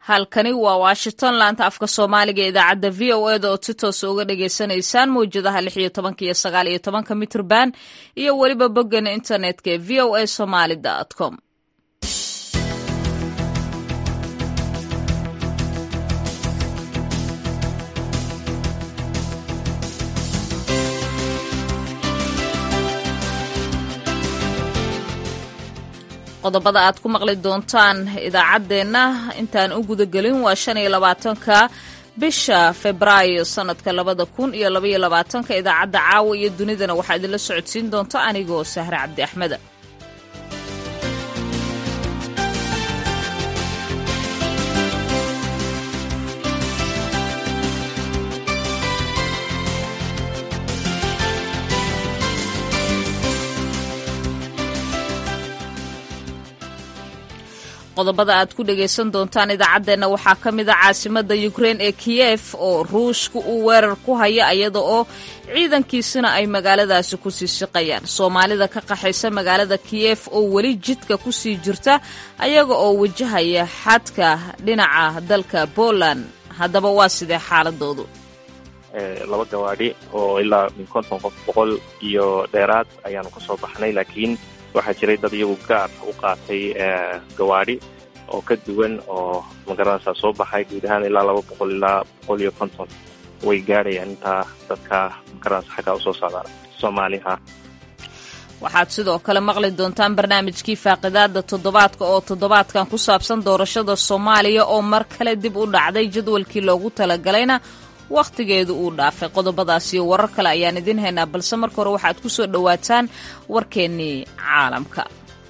halkani waa washington laanta afka soomaaliga idaacadda v o eda oo si toosa uga dhagaysanaysaan mawjadaha lix iyo tobanka iyo sagaal iyo tobanka mitrban iyo weliba boggeena internetka ee v o a somaly com qodobada aad ku maqli doontaan idaacaddeenna intaan u gudagelin waa shan iyo labaatanka bisha febraayo sanadka labada kun iyo labaiyo labaatanka idaacadda caawa iyo dunidana waxaa idinla socodsiin doonta anigoo sahre cabdi axmeda qodobada aad ku dhagaysan doontaan idaacaddeenna waxaa ka mid a caasimadda ukrein ee kiyef oo ruushka uu weerar ku haya iyada oo ciidankiisina ay magaaladaasi ku sii siqayaan soomaalida ka qaxaysa magaalada kiyef oo weli jidka ku sii jirta ayaga oo wajahaya xadka dhinaca dalka poland haddaba waa sidee xaaladoodu laba gawaadhi oo ilaa min konton qof boqol iyo dheeraad ayaanu ka soo baxnay laakiin waxaa jiray dad iyagu gaar u qaatay gawaadhi oo ka duwan oo magaranaysaa soo baxay guud ahaan ilaa laba boqol ilaa boqol iyo konton way gaadhayaan intaa dadka magaranaysa xaggaa usoo socdaan soomaaliha waxaad sidoo kale maqli doontaan barnaamijkii faaqidaada toddobaadka oo toddobaadkan ku saabsan doorashada soomaaliya oo mar kale dib u dhacday jadwalkii loogu talagalayna wakhtigeedu uu dhaafay qodobadaas iyo warar kale ayaan idiin haynaa balse marka hore waxaad ku soo dhowaataan warkeennii caalamka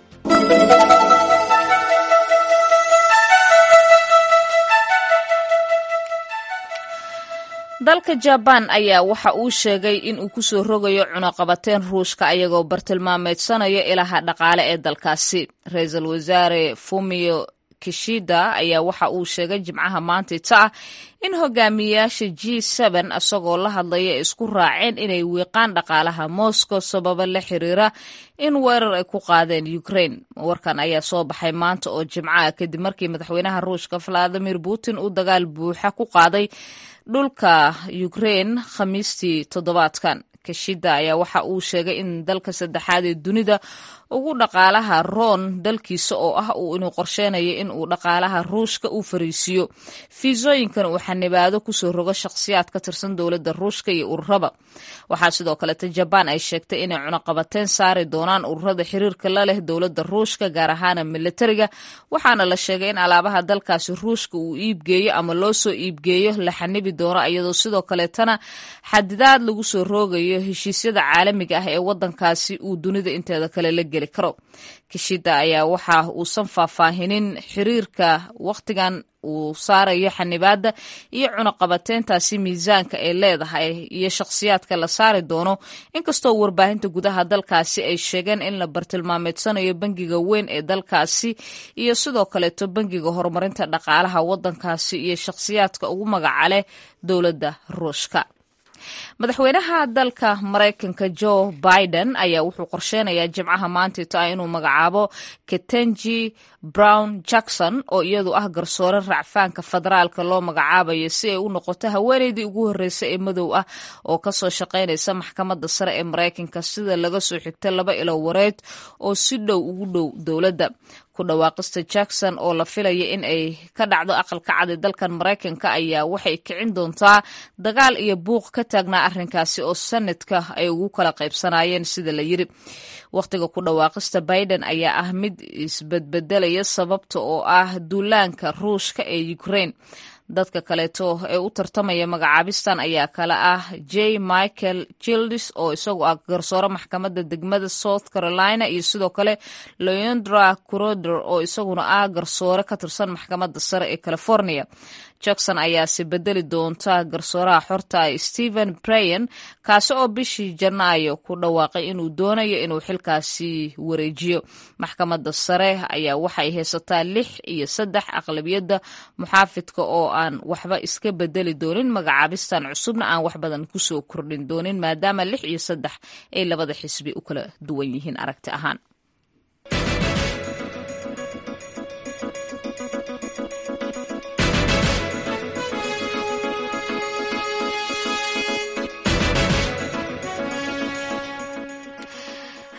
dalka jabaan ayaa waxa uu sheegay in uu ku soo rogayo cunaqabateen ruushka ayagoo bartilmaameedsanayo ilaha dhaqaale ee dalkaasi ra-iisul wasaare fumio kishida ayaa waxa uu sheegay jimcaha maantayta ah in hogaamiyayaasha g n isagoo la hadlaya isku raaceen inay wiiqaan dhaqaalaha moscow sababo la xiriira in weerar ay ku qaadeen ukraine warkan ayaa soo baxay maanta oo jimcaha kadib markii madaxweynaha ruushka valadimir putin uu dagaal buuxa ku qaaday dhulka ukraine khamiistii toddobaadkan kashida ayaa waxa uu sheegay in dalka saddexaad ee dunida ugu dhaqaalaha roon dalkiisa oo ah uu inuu qorsheynayo in uu dhaqaalaha ruushka u fariisiiyo fiisooyinkan uu xanibaado kusoo rogo shakhsiyaad ka tirsan dowladda ruushka iyo ururaba waxaa sidoo kaleta jabaan ay sheegtay inay cunaqabateen saari doonaan ururada xiriirka la leh dowladda ruushka gaar ahaana militariga waxaana la sheegay in alaabaha dalkaasi ruushka uu iibgeeyo ama loo soo iibgeeyo la xanibi doono iyadoo sidoo kaleetana xadidaad lagu soo roogayo heshiisyada caalamiga ah ee wadankaasi uu dunida inteeda kale la geli karo kishida ayaa waxa uusan faahfaahinin xiriirka wakhtigan uu saarayo xanibaadda iyo cunaqabateyntaasi miisaanka ay leedahay iyo shakhsiyaadka la saari doono inkastoo warbaahinta gudaha dalkaasi ay sheegeen in la bartilmaameedsanayo bangiga weyn ee dalkaasi iyo sidoo kaleeto bangiga horumarinta dhaqaalaha wadankaasi iyo shakhsiyaadka ugu magaca leh dowladda ruushka madaxweynaha dalka maraykanka joe biden ayaa wuxuu qorsheynayaa jimcaha maantayto ah inuu magacaabo ketenji brown jackson oo iyadu ah garsoore racfaanka federaalka loo magacaabayo si ay u noqoto haweeneydii ugu horreysa ee madow ah oo kasoo shaqaynaysa maxkamadda sare ee maraykanka sida laga soo xigta laba ilo wareed oo si dhow ugu dhow dowladda ku dhawaaqista jackson oo la filaya in ay ka dhacdo aqalka cad ee dalkan maraykanka ayaa waxay kicin doontaa dagaal iyo buuq ka taagnaa arrinkaasi oo sanadka ay ugu kala qaybsanaayeen sida la yiri wakhtiga ku dhawaaqista biden ayaa ah mid isbedbedelaya sababta oo ah duulaanka ruushka ee ukraine dadka kaleeto ee u tartamaya magacaabistan ayaa kale ah j michael childis oo isagu ah garsoore maxkamadda degmada south carolina iyo sidoo kale leondra coroder oo isaguna ah garsoore ka tirsan maxkamadda sare ee california jackson ayaase bedeli doonta garsooraha xorta stephen brayan kaasi oo bishii janaayo ku dhawaaqay inuu doonayo inuu xilkaasi wareejiyo maxkamadda sare ayaa waxay haysataa lix iyo saddex aqlabiyadda muxaafidka oo aan waxba iska bedeli doonin magacaabistan cusubna aan wax badan kusoo kordhin doonin maadaama lix iyo saddex ay labada xisbi u kala duwan yihiin aragti ahaan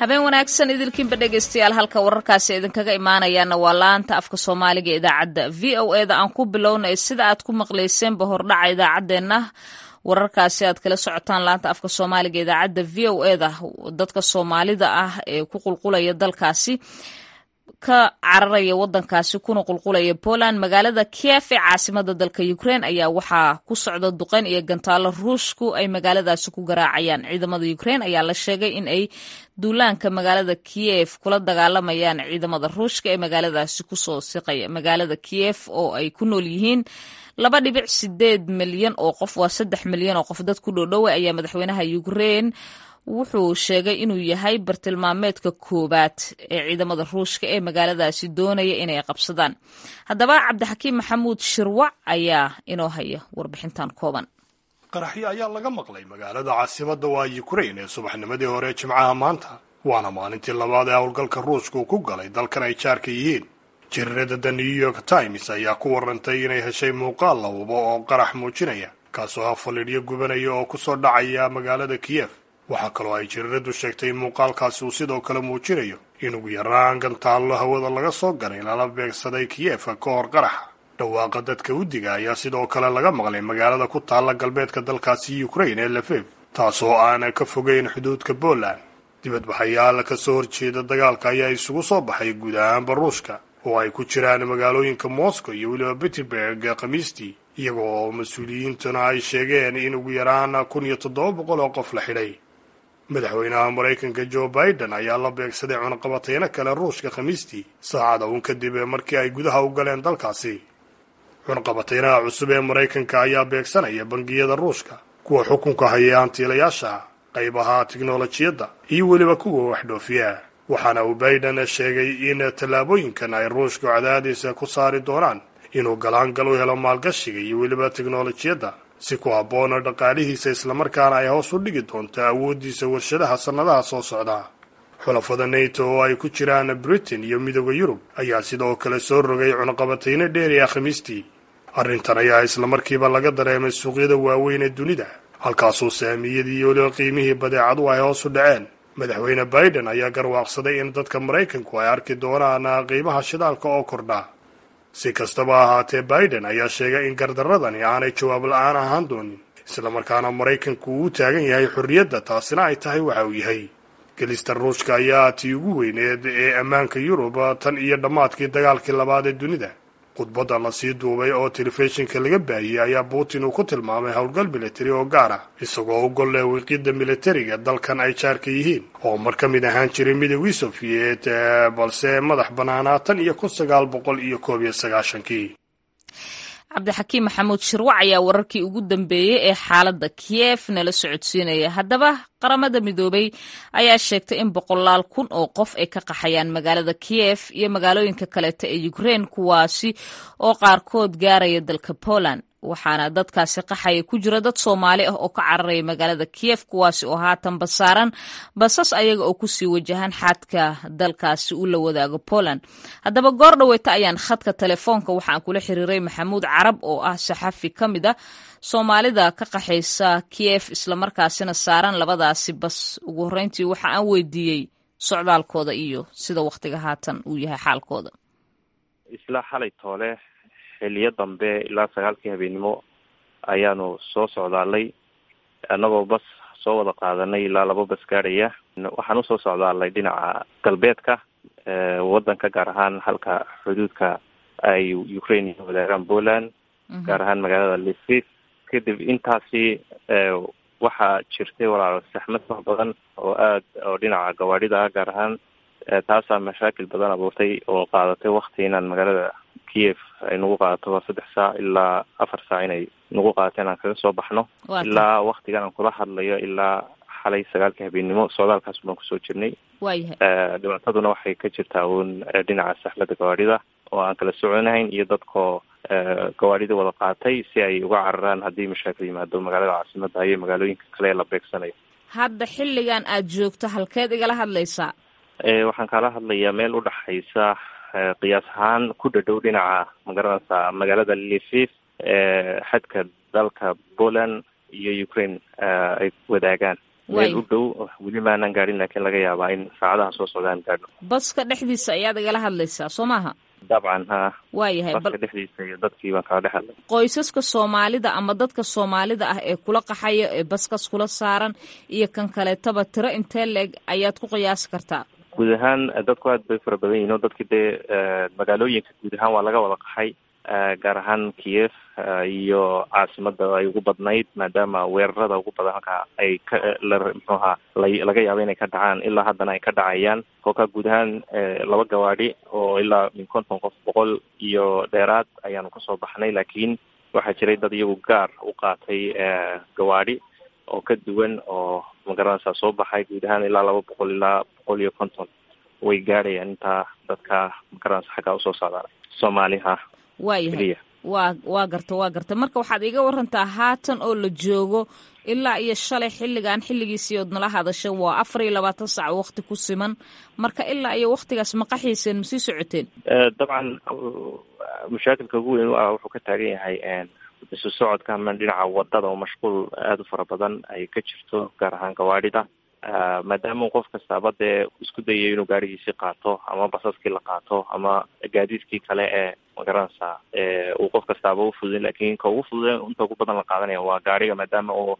habeen wanaagsan idilkiinba dhegaystayaal halka wararkaasi idinkaga imaanayaana waa laanta afka soomaaliga ee idaacadda v o e da aan ku bilownay sida aad ku maqlayseenba hordhaca idaacaddeenna wararkaasi aad kala socotaan laanta afka soomaaliga idaacadda v o e da dadka soomaalida ah ee ku qulqulaya dalkaasi ka cararaya wadankaasi kuna qulqulaya poland magaalada kiev ee caasimada dalka ukraine ayaa waxaa ku socda duqeyn iyo gantaalo ruushku ay magaaladaasi ku garaacayaan ciidamada ukraine ayaa la sheegay in ay duulaanka magaalada kiev kula dagaalamayaan ciidamada ruushka ee magaaladaasi kusoo siqaya magaalada kiev oo ay ku nool yihiin laba dhibic sideed milyan oo qof waa saddex milyan oo qof dad ku dhoodhowa ayaa madaxweynaha ukraine wuxuu sheegay inuu yahay bartilmaameedka koowaad ee ciidamada ruushka ee magaaladaasi doonaya inay qabsadaan haddaba cabdixakiim maxamuud shirwac ayaa inoo haya warbixintan kooban qaraxyo ayaa laga maqlay magaalada caasimada waa ukrain ee subaxnimadii hore jimcaha maanta waana maalintii labaad ee howlgalka ruushka uu ku galay dalkan ay jaarka yihiin jariirada the new york times ayaa ku warantay inay heshay muuqaal la hubo oo qarax muujinaya kaasoo ah faliidhyo gubanaya oo kusoo dhacaya magaalada kiyef waxaa kaloo ay jariiradu sheegtay in muuqaalkaasi uu sidoo kale muujinayo in ugu yaraan gantaallo hawada laga soo galay lala beegsaday kiyefa ka hor qaraxa dhawaaqa dadka udiga ayaa sidoo kale laga maqlay magaalada ku taalla galbeedka dalkaasi ukrain ee lafev taasoo aan ka fogeyn xuduudka poland dibadbaxayaal ka soo horjeeda dagaalka ayaa isugu soo baxay guud ahaanba ruushka oo ay ku jiraan magaalooyinka moscow iyo weliba peterburg khamiistii iyaga oo mas-uuliyiintuna ay sheegeen in ugu yaraan kun iyo toddoba boqol oo qof la xidhay madaxweynaha maraykanka joe biden ayaa la beegsaday cunaqabateyno kale ruushka khamiistii saacada uun kadib markii ay gudaha u galeen dalkaasi cunaqabateynaha cusub ee maraykanka ayaa beegsanaya bangiyada ruushka kuwa xukunka haya hantiilayaasha qaybaha tiknolojiyadda iyo weliba kuwa waxdhoofiya waxaana uu biden sheegay in tallaabooyinkan ay ruushku cadaadiisa ku saari doonaan inuu galaangal u helo maalgashiga iyo weliba tiknolojiyadda si ku habboona dhaqaalihiisa islamarkaana ay hoos u dhigi doonto awooddiisa warshadaha sannadaha soo socda xulafada nato oo ay ku jiraan britain iyo midooda yurub ayaa sidoo kale soo rogay cunaqabatayno dheeriya khamiistii arrintan ayaa islamarkiiba laga dareemay suuqyada waaweyn ee dunida halkaasuu saamiyadii iyo weliba qiimihii badeecadu ay hoos u dhaceen madaxweyne biden ayaa garwaaqsaday in dadka maraykanku ay arki doonaan qiimaha shidaalka oo kordha si kastaba ahaatee biden ayaa sheegay in gardaradani aanay jawaab la-aan ahaan doonin islamarkaana maraykanku uu u taagan yahay xorriyadda taasina ay tahay waxa uu yahay gelista ruushka ayaa tii ugu weyneed ee ammaanka yurub tan iyo dhammaadkii dagaalkii labaad ee dunida khudbadda lasii duubay oo telefishinka laga baahiyey ayaa putin uu ku tilmaamay howlgal militari oo gaar ah isagoo u gol leh wiiqidda militariga dalkan ay jaarka yihiin oo mar ka mid ahaan jiray midowgii sofiyeet balse madax bannaanaa tan iyo kun sagaal boqol iyo koob iyo sagaashankii cabdixakiim maxamuud shirwac ayaa wararkii ugu dambeeyey ee xaaladda kiyef nala socodsiinaya haddaba qaramada midoobay ayaa sheegtay in boqolaal kun oo qof ay ka qaxayaan magaalada kiyef iyo magaalooyinka kaleeta ee ukrein kuwaasi oo qaarkood gaaraya dalka poland waxaana dadkaasi qaxaya ku jira dad soomaali ah oo ka cararaya magaalada kiyef kuwaasi oo haatan basaaran basas ayaga oo kusii wajahan xadka dalkaasi u la wadaago poland haddaba goor dhaweyta ayaan khadka telefoonka waxaan kula xiriiray maxamuud carab oo ah saxafi ka mid a soomaalida ka qaxaysa kiyef islamarkaasina saaran labadaasi bas ugu horreyntii waxa aan weydiiyey socdaalkooda iyo sida wakhtiga haatan uu yahay xaalkooda isla xalay toole xiliyo dambe ilaa sagaalkii habeennimo ayaanu soo socdaalay annagoo bas soo wada qaadanay ilaa laba bas gaadhaya waxaan usoo socdaalay dhinaca galbeedka waddanka gaar ahaan halka xuduudka ay ukraine iyo wadaagaan poland gaar ahaan magaalada lviv kadib intaasi waxaa jirtay walaalo saxmad fara badan oo aad oo dhinaca gawaadhida ah gaar ahaan taasaa mashaakil badan abuurtay oo qaadatay wakti inaan magaalada kiev ay nagu qaadato waa saddex saac ilaa afar saac inay nagu qaadato inaan kaga soo baxno ilaa waktigan aan kula hadlayo ilaa xalay sagaalka habeennimo socdaalkaas baan kusoo jirnay waayahay dhibaataduna waxay ka jirtaa uun dhinaca saxmada gawaadhida oo aan kala soconahayn iyo dadkoo gawaadhida wada qaatay si ay uga cararaan haddii mashaakil yimaado magaalada caasimada iyo magaalooyinka kale ee la beegsanayo hadda xilligan aad joogto halkeed igala hadlaysaa waxaan kala hadlayaa meel udhaxaysa qiyaas ahaan ku dhadhow dhinaca magaranaysa magaalada lviv xadka dalka poland iyo ukraine ay wadaagaan meel u dhow weli maanan gaadhin laakiin laga yaabaa in saacadaha soo socdaan gaadhno baska dhexdiisa ayaad igala hadlaysaa soo maaha dabcan ha waayahay baska dhexdiisa iyo dadkii baan kala dhex hadlay qoysaska soomaalida ama dadka soomaalida ah ee kula qaxaya ee baskas kula saaran iyo kan kaleetaba tiro intee leeg ayaad ku qiyaasi kartaa guud ahaan dadku aad bay fara badan yihin o dadki dee magaalooyinka guud ahaan waa laga wada qaxay gaar ahaan kiev iyo caasimada ay ugu badnayd maadaama weerarada ugu badan halkaa ay ka mxuaha laga yaabo inay ka dhacaan ilaa haddana ay ka dhacayaan kolkaa guud ahaan laba gawaadhi oo ilaa min konton qof boqol iyo dheeraad ayaanu kasoo baxnay laakiin waxaa jiray dad iyagu gaar u qaatay gawaadhi oo ka duwan oo magaranaysaa soo baxay guud ahaan ilaa laba boqol ilaa boqol iyo konton way gaadhayaan intaa dadka magaranaysa xaggaa usoo socdaan soomaaliha waayahay waa waa garta waa garta marka waxaad iga warantaa haatan oo la joogo ilaa iyo shalay xilligan xilligiisii ood nala hadasheen waa afar iyo labaatan sac waqti ku siman marka ilaa iyo waktigaas ma qaxiiseen ma sii socoteen dabcan mashaakilka ugu weyn u ah wuxuu ka taagan yahay isu socodka ama dhinaca wadada oo mashquul aada u fara badan ay ka jirto gaar ahaan gawaadhida maadaama qof kastaaba dee isku dayayo inuu gaadhigiisii qaato ama basaskii la qaato ama gaadiidkii kale ee magaranaysaa uu qof kastaaba ufududin lakin ka ugu fudude inta ugu badan la qaadanaya waa gaadhiga maadaama oo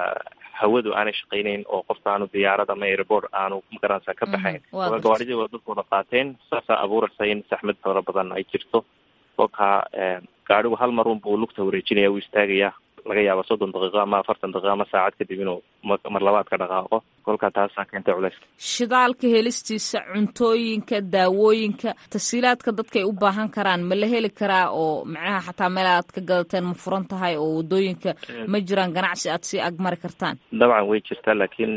hawadu aanay shaqayneyn oo qofka aanu diyaarad ama airport aanu magaranaysaa ka baxayn gawaadhidii waa dadku wada qaateen saasaa abuuraysa in saxmad fara badan ay jirto kolkaa gaadhigu hal mar unbuu lugta wareejinaya uu istaagaya laga yaaba soddon daqiiqo ama afartan daqiiqo ama saacad kadib inuu mar labaad ka dhaqaaqo kolkaa taasaa keentay culeyska shidaalka helistiisa cuntooyinka daawooyinka tasiilaadka dadkaay u baahan karaan ma la heli karaa oo macnaha xataa meel aad ka gadateen ma furan tahay oo wadooyinka ma jiraan ganacsi aad sii agmari kartaan dabcan way jirtaa laakiin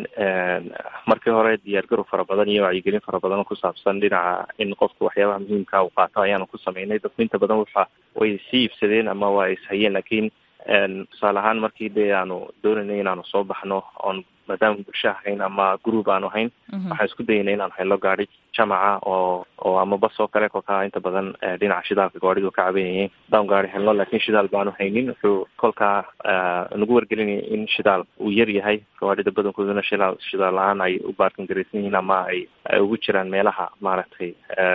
markii hore diyaargarow fara badan iyo wacyigelin fara badan oo ku saabsan dhinaca in qofka waxyaabaha muhiimka uu qaato ayaanu ku sameynay dadku inta badan waxa way sii iibsadeen ama waa ishayeen laakiin tusaale ahaan markii dee aanu doonaynay inaanu soo baxno oon maadaama bulsha ahayn ama group aanu ahayn waxaan isku dayaynay inaanu helno gaadhi jamaca oo oo ama bas oo kale kolkaa inta badan dhinaca shidaalka gawaadhidu ka cabanayeen hadaan gaari helno laakiin shidaal baanu haynin wuxuu kolkaa nagu wargelinaya in shidaal uu yar yahay gawaadhida badankooduna shidaal shidaal la-aan ay u baarkin garaysan yihiin ama ay ay ugu jiraan meelaha maaragtay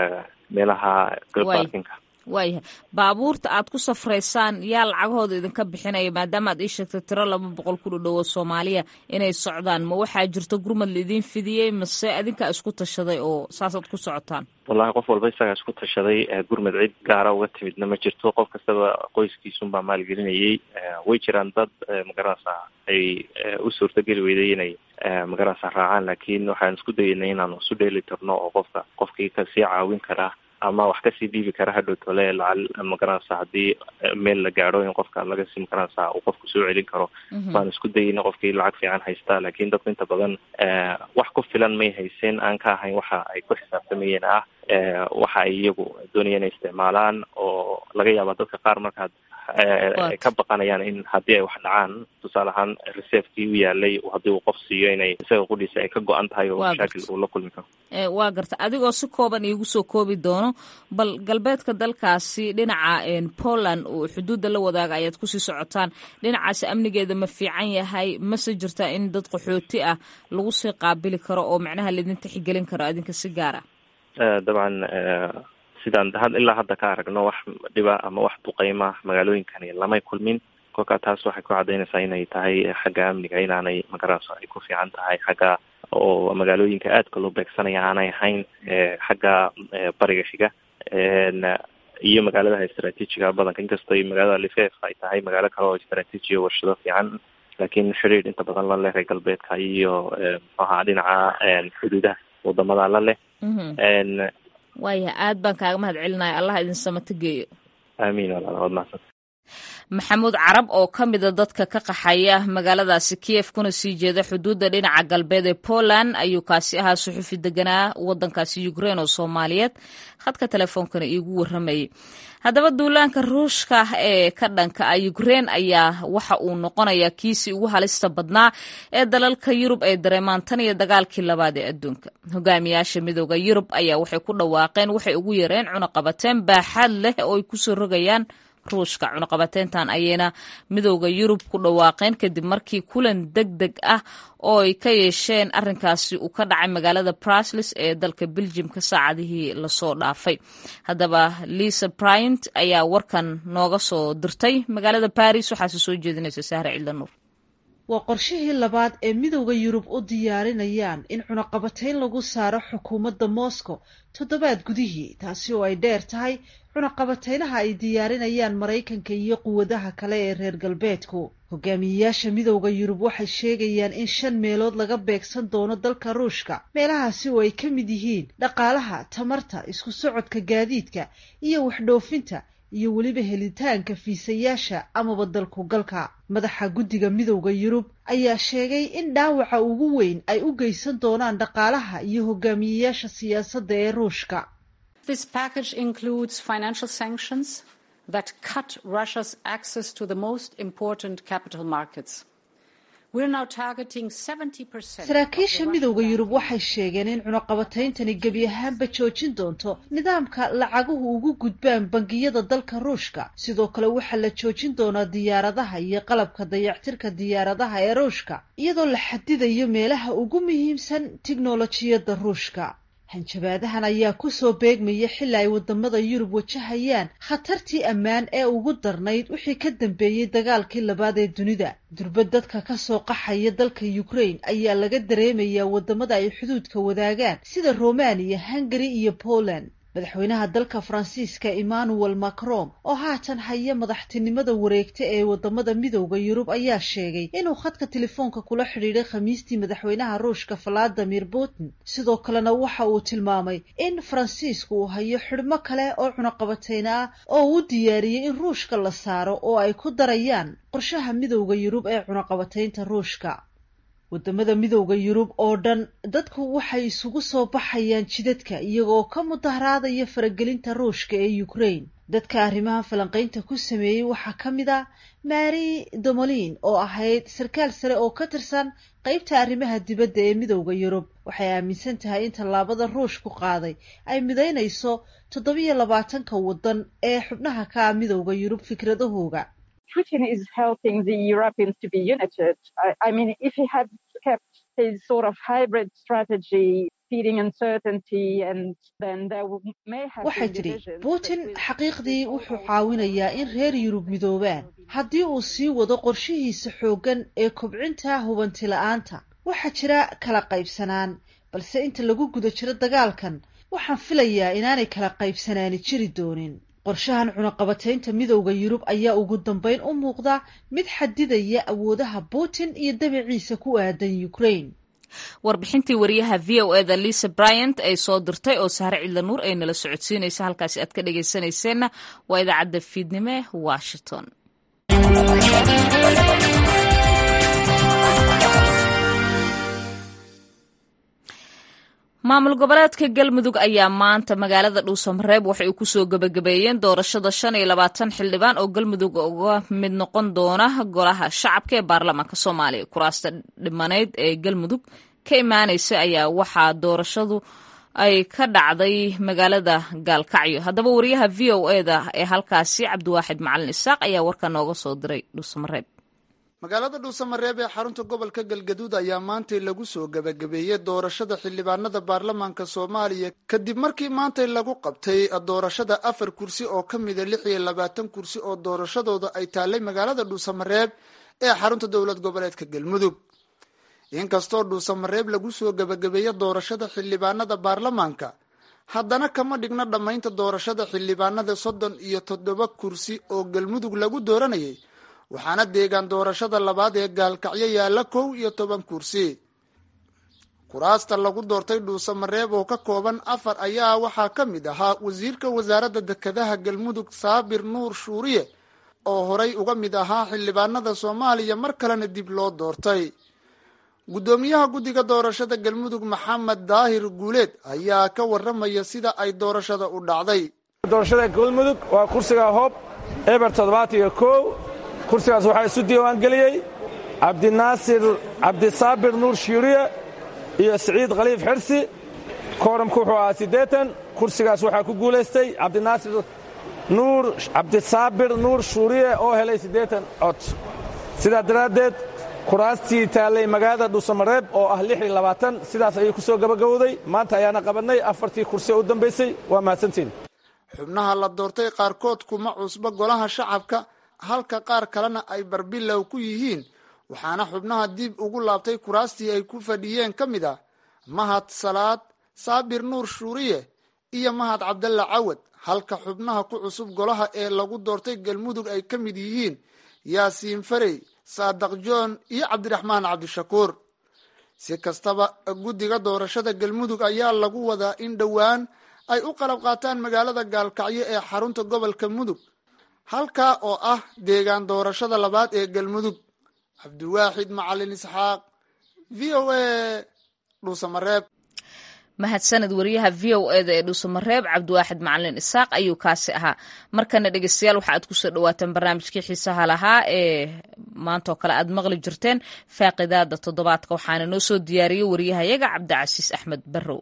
meelaha baarkinka waayahay baabuurta aad ku safraysaan yaa lacagahooda idinka bixinaya maadaama aad ii sheegtay tiro laba boqol ku dhadhowo soomaaliya inay socdaan ma waxaa jirto gurmad laidin fidiyey mase adinkaa isku tashaday oo saasaad ku socotaan wallahi qof walba isagaa isku tashaday gurmad cid gaara uga timidna ma jirto qof kastaba qoyskiisunbaa maalgelinayay way jiraan dad magaranaysaa ay u suurtageli weyday inay magaranaysaa raacaan laakiin waxaan isku dayaynay inaanu isu dheeli tirno oo qofka qofkii kasii caawin karaa ama wax kasii dhiibi kara hadhow tole lacal magaranaysa haddii meel la gaadho in qofka laga sii magaranaysaa uu qofku soo celin karo waan isku dayayna qofkii lacag fiican haystaa laakiin dadku inta badan wax ku filan may hayseen aan ka ahayn waxa ay ku xisaabtamayeen ah waxa ay iyagu doonayeen inay isticmaalaan oo laga yaaba dadka qaar markaad ay ka baqanayaan in haddii ay wax dhacaan tusaale ahaan reservekii u yaalay haddii uu qof siiyo inay isaga qudhiisa ay ka go-an tahay oo mashaakil uu la kulmi karo waa garta adigoo si kooban iigu soo koobi doono bal galbeedka dalkaasi dhinaca poland oo xuduudda la wadaaga ayaad kusii socotaan dhinacaasi amnigeeda ma fiican yahay mase jirtaa in dad qaxooti ah lagu sii qaabili karo oo macnaha laidin tixgelin karo adinka si gaar ah dabcan sidaan ilaa hadda ka aragno wax dhiba ama wax duqeyma magaalooyinkani lamay kulmin kolkaa taas waxay ku cadaynaysaa inay tahay xagga amniga inaanay magaranayso ay ku fiican tahay xagga oo magaalooyinka aadka loo beegsanaya aanay ahayn xagga bariga xiga iyo magaaladaha istraatiijiga badanka inkastoo magaalada lifef ay tahay magaalo kale oo istraatiiji o warshado fiican laakiin xiriir inta badan la leh reer galbeedka iyo mxuaha dhinaca xuduudaha wadamada la leh waayahay aad baan kaaga mahad celinaya allah idin samato geeyo aamiin walaal waad mahadsan maxamuud carab oo ka mida dadka ka qaxaya magaaladaasi kiev kuna sii jeeda xuduudda dhinaca galbeed ee poland ayuu kaasi ahaa suxufi deganaa wadankaasi ukrein oo soomaaliyeed khadka telefoonkana iigu waramayay haddaba duulaanka ruushka ee ka dhanka ah ukrein ayaa waxa uu noqonayaa kiisii ugu halista badnaa ee dalalka yurub ay dareemaan tan iyo dagaalkii labaad ee adduunka hogaamiyaasha midooda yurub ayaa waxay ku dhawaaqeen waxay ugu yareen cunaqabateen baaxaad leh oo ay kusoo rogayaan ruushka cunaqabateyntan ayayna midowda yurub ku dhawaaqeen kadib markii kulan deg deg ah oo ay ka yeesheen arrinkaasi uu ka dhacay magaalada brusles ee dalka beljimka saacadihii lasoo dhaafay haddaba lisa bryant ayaa warkan nooga soo dirtay magaalada baris waxaase soo jeedinaysa sahre ciidanuur waa qorshihii labaad ee midowda yurub u diyaarinayaan in cunaqabatayn lagu saaro xukuumadda moscow toddobaad gudihii taasi oo ay dheer tahay cunaqabataynaha ay diyaarinayaan maraykanka iyo quwadaha kale ee reer galbeedku hogaamiyeyaasha midowda yurub waxay sheegayaan in shan meelood laga beegsan doono dalka ruushka meelahaasi oo ay ka mid yihiin dhaqaalaha tamarta isku socodka gaadiidka iyo waxdhoofinta iyo weliba helitaanka fiisayaasha amaba dalku galka madaxa guddiga midowda yurub ayaa sheegay in dhaawaca ugu weyn ay u geysan doonaan dhaqaalaha iyo hogaamiyeyaasha siyaasadda ee ruushka saraakiisha midowda yurub waxay sheegeen in cunaqabatayntani gebi ahaanba joojin doonto nidaamka lacaguhu ugu gudbaan bangiyada dalka ruushka sidoo kale waxaa la joojin doonaa diyaaradaha iyo qalabka dayactirka diyaaradaha ee ruushka iyadoo la xadidayo meelaha ugu muhiimsan tiknolojiyadda ruushka hanjabaadahan ayaa kusoo beegmaya xili ay wadamada yurub wajahayaan khatartii ammaan ee ugu darnayd wixii ka dambeeyey dagaalkii labaad ee dunida durbad dadka kasoo qaxaya dalka ukraine ayaa laga dareemayaa wadamada ay xuduudka wadaagaan sida romania hungary iyo poland madaxweynaha dalka faransiiska emmanuel macron oo haatan haya madaxtinimada wareegta ee wadamada midowda yurub ayaa sheegay inuu khadka telefoonka kula xidhiidhay khamiistii madaxweynaha ruushka valadimir putin sidoo kalena waxa uu tilmaamay in faransiisku uu hayo xidhmo kale oo cunaqabateyna ah oo uu diyaariyey in ruushka la saaro oo ay ku darayaan qorshaha midowda yurub ee cunaqabateynta ruushka wadamada midowda yurub oo dhan dadku waxay isugu soo baxayaan jidadka iyagoo ka mudaharaadaya faragelinta ruushka ee ukraine dadka arrimaha falanqaynta ku sameeyey waxaa ka mid a mary domolin oo ahayd sarkaal sare oo ka tirsan qeybta arrimaha dibadda ee midowda yurub waxay aaminsan tahay in tallaabada ruushku qaaday ay midaynayso toddobiyo labaatanka waddan ee xubnaha ka ah midowda yurub fikradahooga Putin is helping the Europeans to be united. I, I mean, if he had kept his sort of hybrid strategy, feeding uncertainty, and then there may have waxay tidhi putin xaqiiqdii wuxuu caawinayaa in reer yurub midoobaan haddii uu sii wado qorshihiisa xooggan ee kobcinta hubanti la-aanta waxaa jira kala qaybsanaan balse inta lagu guda jiro dagaalkan waxaan filayaa inaanay kala qaybsanaani jiri doonin qorshahan cunaqabateynta midowda yurub ayaa ugu dambeyn u muuqda mid xadidaya awoodaha putin iyo dabaciisa ku aadan ukraine warbixintii wariyaha v o eda lisa bryant ay soo dirtay oo sahre cidla nuur ay nala socodsiinaysa halkaasi aad ka dhagaysanayseena waa idaacadda fiidnimo ee washington maamul goboleedka galmudug ayaa maanta magaalada dhuusamareeb waxay kusoo gebagabeeyeen doorashada shan iyo labaatan xildhibaan oo galmudug uga mid noqon doona golaha shacabka ee baarlamaanka soomaaliya kuraasta dhimaneyd ee galmudug ka imaanaysa ayaa waxaa doorashadu ay ka dhacday magaalada gaalkacyo haddaba wariyaha v o eda ee halkaasi cabdiwaaxid macalin isaaq ayaa warka nooga soo diray dhuusamareeb magaalada dhuusamareeb ee xarunta gobolka galgaduud ayaa maantay lagu soo gebagabeeyey doorashada xildhibaanada baarlamaanka soomaaliya kadib markii maantay lagu qabtay doorashada afar kursi oo ka mida lix iyo labaatan kursi oo doorashadooda ay taallay magaalada dhuusamareeb ee xarunta dowlad goboleedka galmudug inkastoo dhuusamareeb lagu soo gebagabeeyo doorashada xildhibaanada baarlamaanka haddana kama dhigno dhammaynta doorashada xildhibaanada soddon iyo toddoba kursi oo galmudug lagu dooranayay waxaana deegaan doorashada labaad ee gaalkacyo yaalla kow iyo toban kursi kuraasta lagu doortay dhuusamareeb oo ka kooban afar ayaa waxaa ka mid ahaa wasiirka wasaaradda dekedaha galmudug saabir nuur shuuriye oo horay uga mid ahaa xildhibaanada soomaaliya mar kalena dib loo doortay guddoomiyaha guddiga doorashada galmudug maxamed daahir guuleed ayaa ka waramaya sida ay doorashada u dhacday doorashada galmudug waa kursiga hoob eber toddobaatan iyo kow kursigaas waxaa isu diiwaan geliyey cabdinaasir cabdisaabir nuur shiiriye iyo siciid khaliif xirsi kooramku wuxuu ahaa siddeetan kursigaas waxaa ku guulaystay cabdinaasir nuur cabdisaabir nuur shuuriye oo helay siddeetan cod sidaa daraaddeed kuraastii taallay magaalada dhuusamareeb oo ah lix iyo labaatan sidaas ayay ku soo gabagabowday maanta ayaana qabannay afartii kursi oo u dambaysay waa mahadsantiin xubnaha la doortay qaarkood kuma cusba golaha shacabka halka qaar kalena ay barbilow ku yihiin waxaana xubnaha dib ugu laabtay kuraastii ay ku fadhiyeen ka mid ah mahad salaad saabir nuur shuuriye iyo mahad cabdalla cawad halka xubnaha ku cusub golaha ee lagu doortay galmudug ay ka mid yihiin yaasiin farey saadaq joon iyo cabdiraxmaan cabdishakuur si kastaba guddiga doorashada galmudug ayaa lagu wadaa in dhowaan ay u qalab qaataan magaalada gaalkacyo ee xarunta gobolka mudug halkaa oo ah deegaan doorashada labaad ee galmudug cabdiwaaxid macalin isxaaq v o a dhuusamareeb mahadsaned wariyaha v o eda ee dhuusamareeb cabdiwaaxid macalin isaaq ayuu kaasi ahaa markana dhegeystayaal waxa aad kusoo dhawaataan barnaamijkii xiisaha lahaa ee maantaoo kale aad maqli jirteen faaqidaada toddobaadka waxaana noo soo diyaariyey wariyahayaga cabdicasiis axmed barrow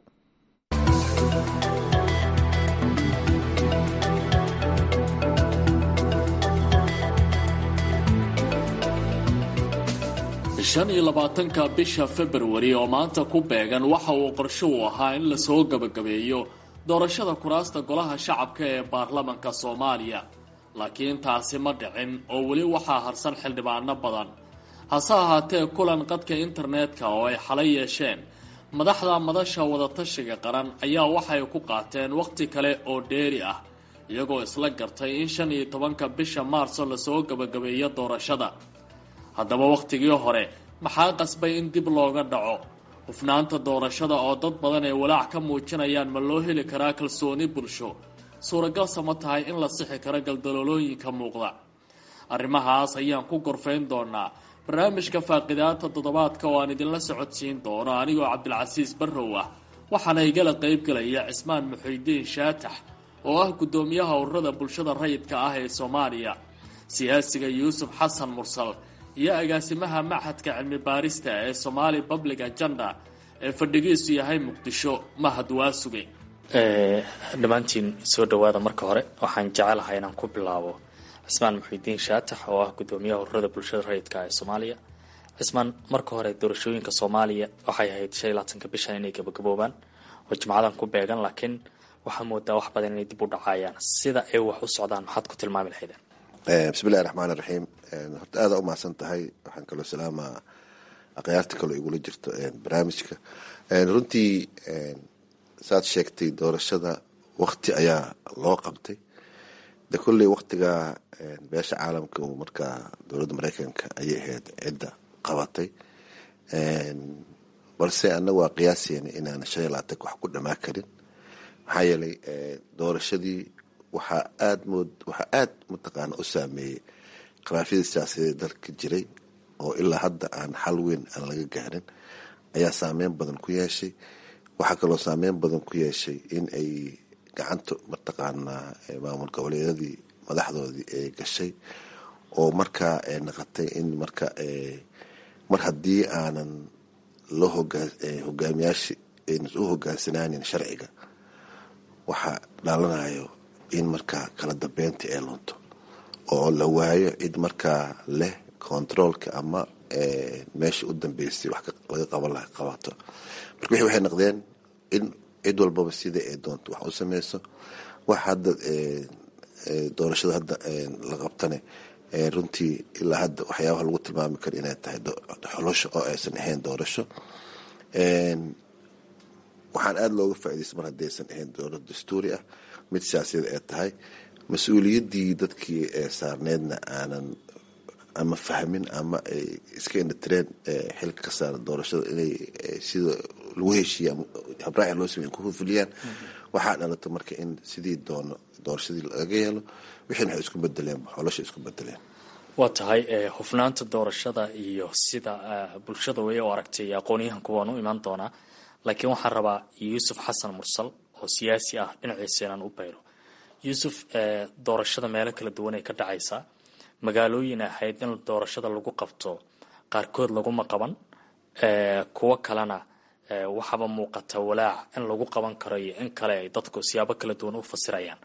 shan iyo labaatanka bisha februari oo maanta ku beegan waxa uu qorsho u ahaa in lasoo gebagabeeyo doorashada kuraasta golaha shacabka ee baarlamanka soomaaliya laakiin taasi ma dhicin oo weli waxaa harsan xildhibaano badan hase ahaatee kulan qadka internetka oo ay xalay yeesheen madaxda madasha wadatashiga qaran ayaa waxay ku qaateen wakhti kale oo dheeri ah iyagoo isla gartay in shan iyo tobanka bisha maarso lasoo gebagabeeyo doorashada haddaba wakhtigii hore maxaa qasbay in dib looga dhaco hufnaanta doorashada oo dad badan ay walaac ka muujinayaan ma loo heli karaa kalsooni bulsho suuragalse ma tahay in la sixi karo galdaloolooyinka muuqda arrimahaas ayaan ku gorfayn doonaa barnaamijka faaqidaata toddobaadka oo aan idinla socodsiin doono anigoo cabdilcasiis barrow ah waxaana igala qaybgelaya cismaan muxuudiin shaatax oo ah guddoomiyaha ururada bulshada rayidka ah ee soomaaliya siyaasiga yuusuf xasan mursal iyo agaasimaha machadka cilmi baarista ee somaali public agenda ee fadhigiisu yahay muqdisho mahad waasuge dhammaantiin soo dhawaada marka hore waxaan jecelahay inaan ku bilaabo cismaan muxiudiin shaatax oo ah guddoomiyaha ururada bulshada rayidka ee soomaaliya cismaan marka hore doorashooyinka soomaaliya waxay ahayd shan iyo labaatanka bishan inay gabagaboobaan oo jimcadan ku beegan laakiin waxaa moodaa wax badan inay dib u dhacayaan sida ay wax u socdaan maxaad ku tilmaami lahaydeen bismillahi raxmaan iraxiim horta aada u mahadsan tahay waxaan kaloo salaamaa akhyaarta kaloo igula jirto barnaamijka runtii saad sheegtay doorashada wakti ayaa loo qabtay de kolley waktiga beesha caalamka uu markaa dowladda mareykanka ayay ahayd cidda qabatay balse annaga waa qiyaaseena inaan shan iyo labaatanka wax ku dhamaa karin maxaa yeelay doorashadii waxaa aad mood waxaa aad mataqaana u saameeyey khilaafyadii siyaasadeed dalka jiray oo ilaa hadda aan xal weyn aan laga gaarin ayaa saameyn badan ku yeeshay waxaa kaloo saameyn badan ku yeeshay in ay gacanta mataqaanaa maamul goboleedyadii madaxdoodii ay gashay oo markaa ay naqotay in marka mar haddii aanan loo hogaamiyaasha aynan u hogaansanaanin sharciga waxaa dhalanayo in markaa kala dambeyntii ay lunto oo la waayo cid markaa leh controolka ama meesha u dambeysay wax laga qaban laha qabato marka wixii waxay noqdeen in cid walbaba sida ay doonto wax u sameyso wax hadda doorashada hadda la qabtane runtii ilaa hadda waxyaabaha lagu tilmaami karo inay tahay xolosho oo aysan ahayn doorasho waxaan aada looga faaidaysta mar haddaysan ahayn dowlad dastuuri ah mid siyaasiyada ay tahay mas-uuliyaddii dadkii saarneedna aanan ama fahmin ama ay iska indhatireen xilka ka saaran doorashada inay sida lagu heshiiya habraaci loo samey ku fuliyaan waxaa dhalata marka in sidii doono doorashadii laga yeelo wixiina waxay isku bedeleen xolosha isku bedeleen waa tahay hufnaanta doorashada iyo sida bulshada way u aragtay aqoonyahanku waan u imaan doonaa laakiin waxaan rabaa yuusuf xasan mursal oo siyaasi ah dhinaciisa inaan u bayro yuusuf doorashada meelo kala duwan ay ka dhacaysaa magaalooyin ahayd in doorashada lagu qabto qaarkood laguma qaban kuwo kalena waxaaba muuqata walaac in lagu qaban karo iyo in kale ay dadku siyaabo kala duwan u fasirayaan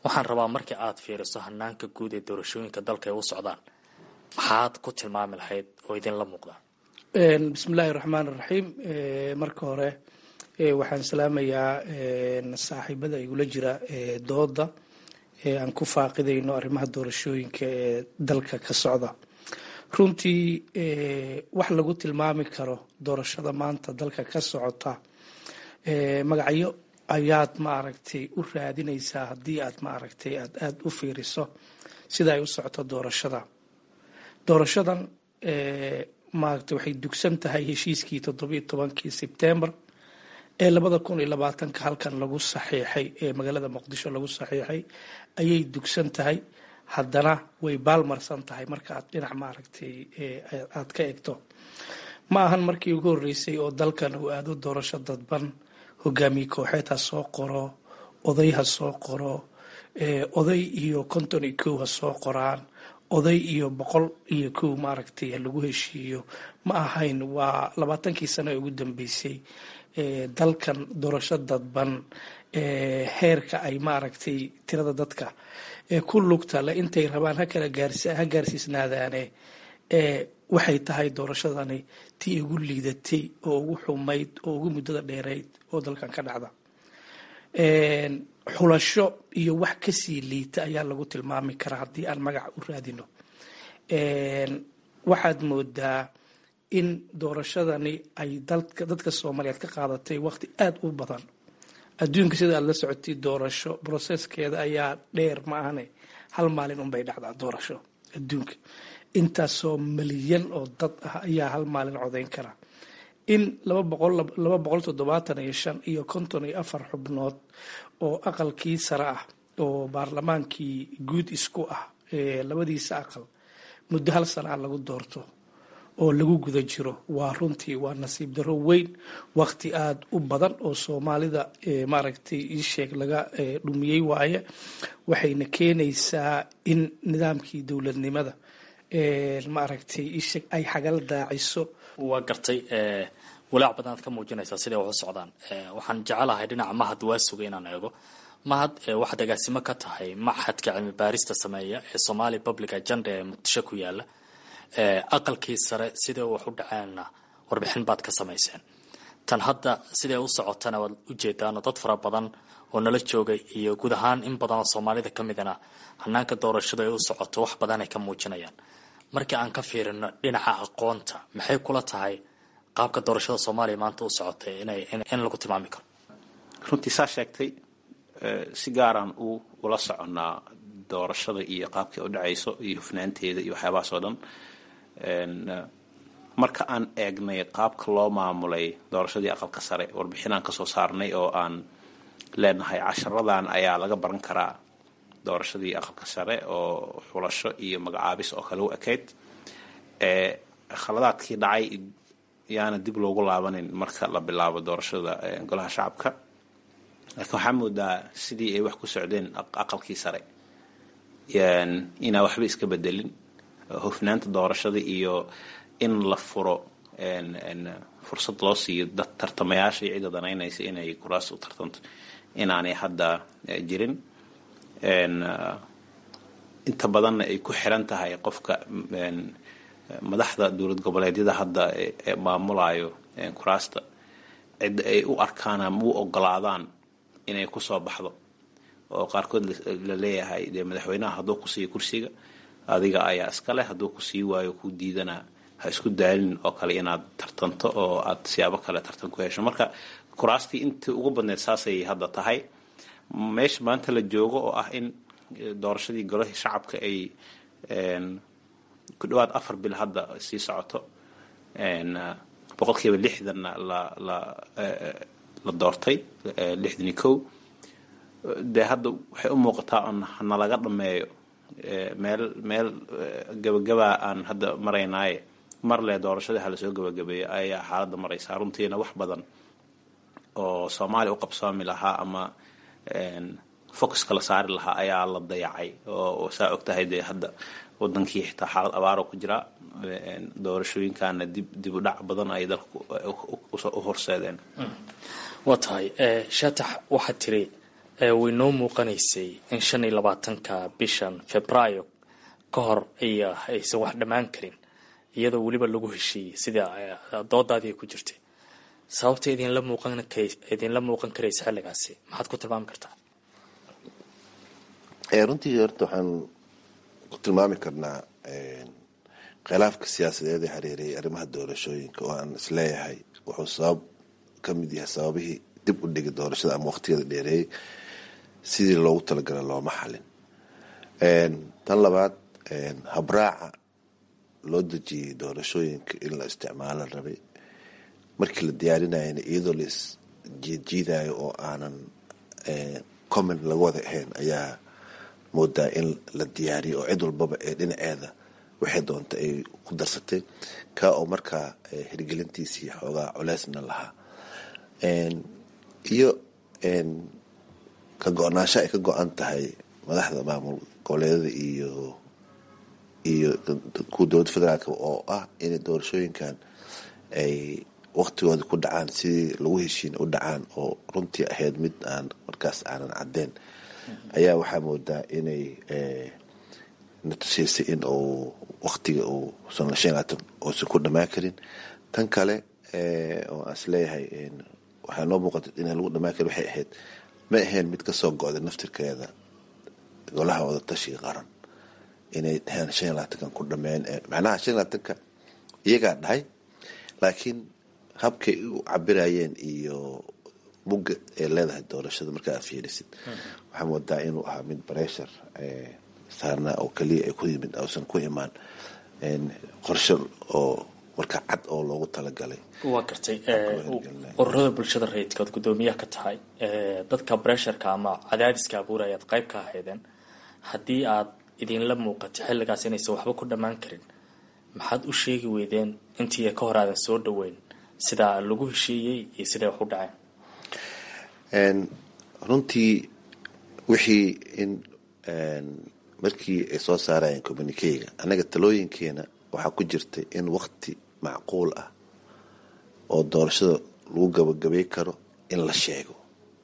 waxaan rabaa markii aad fiiriso hanaanka guud ee doorashooyinka dalka ay u socdaan maxaad ku tilmaami lahayd oo idinla muuqda bismillahi raxmaan raxiim marka hore waxaan salaamayaa saaxiibada igula jira dooda aan ku faaqidayno arrimaha doorashooyinka ee dalka ka socda runtii wax lagu tilmaami karo doorashada maanta dalka ka socota magacyo ayaad maaragtay u raadinaysaa haddii aad maaragtay aad aada u fiiriso sida ay u socoto doorashada doorashadan maaragtay waxay dugsan tahay heshiiskii toddobiyo tobankii sebtembar ee labada kun iyo labaatanka halkan lagu saxiixay ee magaalada muqdisho lagu saxiixay ayay dugsan tahay haddana way baalmarsan tahay marka aad dhinac maaragtay aad ka egto ma ahan markii ugu horreysay oo dalkan uu aado doorasho dadban hogaamiye kooxeed ha soo qoro oday ha soo qoro oday iyo konton iyo kow ha soo qoraan oday iyo boqol iyo kow maaragtay lagu heshiiyo ma ahayn waa labaatankii sano ee ugu dambeysay dalkan doorasho dadban heerka ay maaragtay tirada dadka ku lugta le intay rabaan hakala ha gaarsiisnaadaane waxay tahay doorashadani tii ugu liidatay oo ugu xumayd oo ugu muddada dheerayd oo dalkan ka dhacda xulasho iyo wax kasii liita ayaa lagu tilmaami karaa haddii aan magac u raadino waxaad moodaa in doorashadani ay dadka soomaaliyeed ka qaadatay waqti aada u badan adduunka sida aad la socotay doorasho broseskeeda ayaa dheer ma ahane hal maalin unbay dhacdaa doorasho adduunka intaasoo milyan oo dad ah ayaa hal maalin codayn kara in laba boqol toddobaatan iyo shan iyo konton iyo afar xubnood oo aqalkii sare ah oo baarlamaankii guud isku ah labadiisa aqal muddo hal sanaa lagu doorto oo lagu guda jiro waa runtii waa nasiib daro weyn waqti aada u badan oo soomaalida maaragtay iisheeg laga dhumiyey waaye waxayna keenaysaa in nidaamkii dowladnimada maaragtay iisheeg ay xagal daaciso waa gartay walaac badan aad ka muujinaysaa siday wax u socdaan waxaan jecelahay dhinaca mahad waa sugay inaan eego mahad waxaad agaasimo ka tahay maxadka cilmi baarista sameeya ee somalia public agenda ee muqdisho ku yaala aqalkii sare siday wax u dhaceenna warbixin baad ka samayseen tan hadda siday u socotana waad ujeedaanoo dad fara badan oo nala joogay iyo guud ahaan in badan oo soomaalida ka midana hanaanka doorashada ay u socoto wax badan ay ka muujinayaan markii aan ka fiirino dhinaca aqoonta maxay kula tahay qaabka doorashada soomaaliya maanta u socotay in lagu tilmaami karo runtii saa sheegtay si gaaraan u ula soconnaa doorashada iyo qaabkay u dhacayso iyo hufnaanteeda iyo waxyaabahaas oo dhan marka aan eegnay qaabka loo maamulay doorashadii aqalka sare warbixinaan kasoo saarnay oo aan leenahay casharadan ayaa laga baran karaa doorashadii aqalka sare oo xulasho iyo magacaabis oo kale u ekayd khaladaadkii dhacay yaana dib loogu laabanin marka la bilaabo doorashada golaha shacabka laakiin waxaa moodaa sidii ay wax ku socdeen aqalkii sare inaa waxba iska bedelin hufnaanta doorashada iyo in la furo fursad loo siiyo dad tartamayaasha iyo cidda danaynaysa inay kuraas u tartanto inaanay hadda jirin inta badanna ay ku xiran tahay qofka madaxda dowlad goboleedyada hadda ee maamulayo kuraasta cidda ay u arkaan ama u ogolaadaan inay kusoo baxdo oo qaarkood la leeyahay dee madaxweynaha hadduu ku siiyo kursiga adiga ayaa iska leh hadduu ku sii waayo ku diidana ha isku daalin oo kale inaad tartanto oo aad siyaabo kale tartan ku hesho marka kuraastii intii ugu badneed saasay hadda tahay meesha maanta la joogo oo ah in doorashadii golahii shacabka ay ku dhawaad afar bil hadda sii socoto boqolkiiba lixdanna la la la doortay lixdan iyo kow dee hadda waxay u muuqataa on nalaga dhameeyo meel meel gabagabaa aan hadda maraynaaye mar le doorashadii hala soo gabagabeeyo ayaa xaaladda maraysaa runtiina wax badan oo soomaaliya u qabsoomi lahaa ama focuska la saari lahaa ayaa la dayacay oo saa og tahay dee hadda wadankii xitaa xaalad abaaro ku jira doorashooyinkaana dib dib u dhac badan ay dalka u horseedeen waa tahay shaatax waxaad tiri way noo muuqanaysay in shan iyo labaatanka bishan februaayo ka hor ay aysan wax dhammaan karin iyadoo weliba lagu heshiiyey sida doodaadii ay ku jirtay sababta idinla muuqan idinla muuqan karaysa xilligaasi maxaad ku tilmaami kartaa runtii horta waxaan ku tilmaami karnaa khilaafka siyaasadeed ee hareerayay arrimaha doorashooyinka oo aan isleeyahay wuxuu sabab ka mid yahay sababihii dib u dhigi doorashada ama waqtigeeda dheereeyey sidii loogu talagala looma xalin tan labaad habraaca loo dejiyey doorashooyinka in la isticmaalo rabay markii la diyaarinayana iyadoo lais jiidjiidayo oo aanan comment laga wada ahayn ayaa moodaa in la diyaariyo oo cid walbaba ee dhinaceeda waxay doonta ay ku darsatay kaa oo markaa hirgelintiisii xoogaa culeysna lahaa iyo ka go-naansho ay ka go-an tahay madaxda maamul goboleedada iyo iyo kuwa dowladda federaalk oo ah inay doorashooyinkan ay waqtigooda ku dhacaan sidii lagu heshiin u dhacaan oo runtii ahayd mid aan markaas aanan caddeyn ayaa waxaa moodaa inay na tusiysay in uu waqtiga uu shan labaatan uusan ku dhamaan karin tan kale oo aan isleeyahay waxaa noo muuqata inaan lagu dhamaan karin waxay ahayd ma ahayn mid kasoo go-day naftirkeeda golaha wada tashiga qaran inay dhaheen shan iyo labaatankan ku dhameen macnaha shan iyo labaatanka iyagaa dhahay laakiin habkay u cabirayeen iyo mugga ay leedahay doorashada marka aad fiirisid waxaa moodaa inuu ahaa mid breshar saarna oo keliya ay ku yimid uusan ku imaan qorshe oo marka cad oo loogu talagalay waa gartay ururada bulshada rayidkaad guddoomiyaha ka tahay dadka bresharka ama cadaadiska abuurayaad qayb ka ahaydeen haddii aad idinla muuqato xilligaas inaysan waxba ku dhammaan karin maxaad u sheegi weydeen intii ka hor aadan soo dhaweyn sidaa lagu heshiiyey iyo siday wax u dhaceen runtii wixii in markii ay soo saarayeen communikeyga annaga talooyinkeena waxaa ku jirtay in wakti macquul ah oo doorashada lagu gabagabay karo in la sheego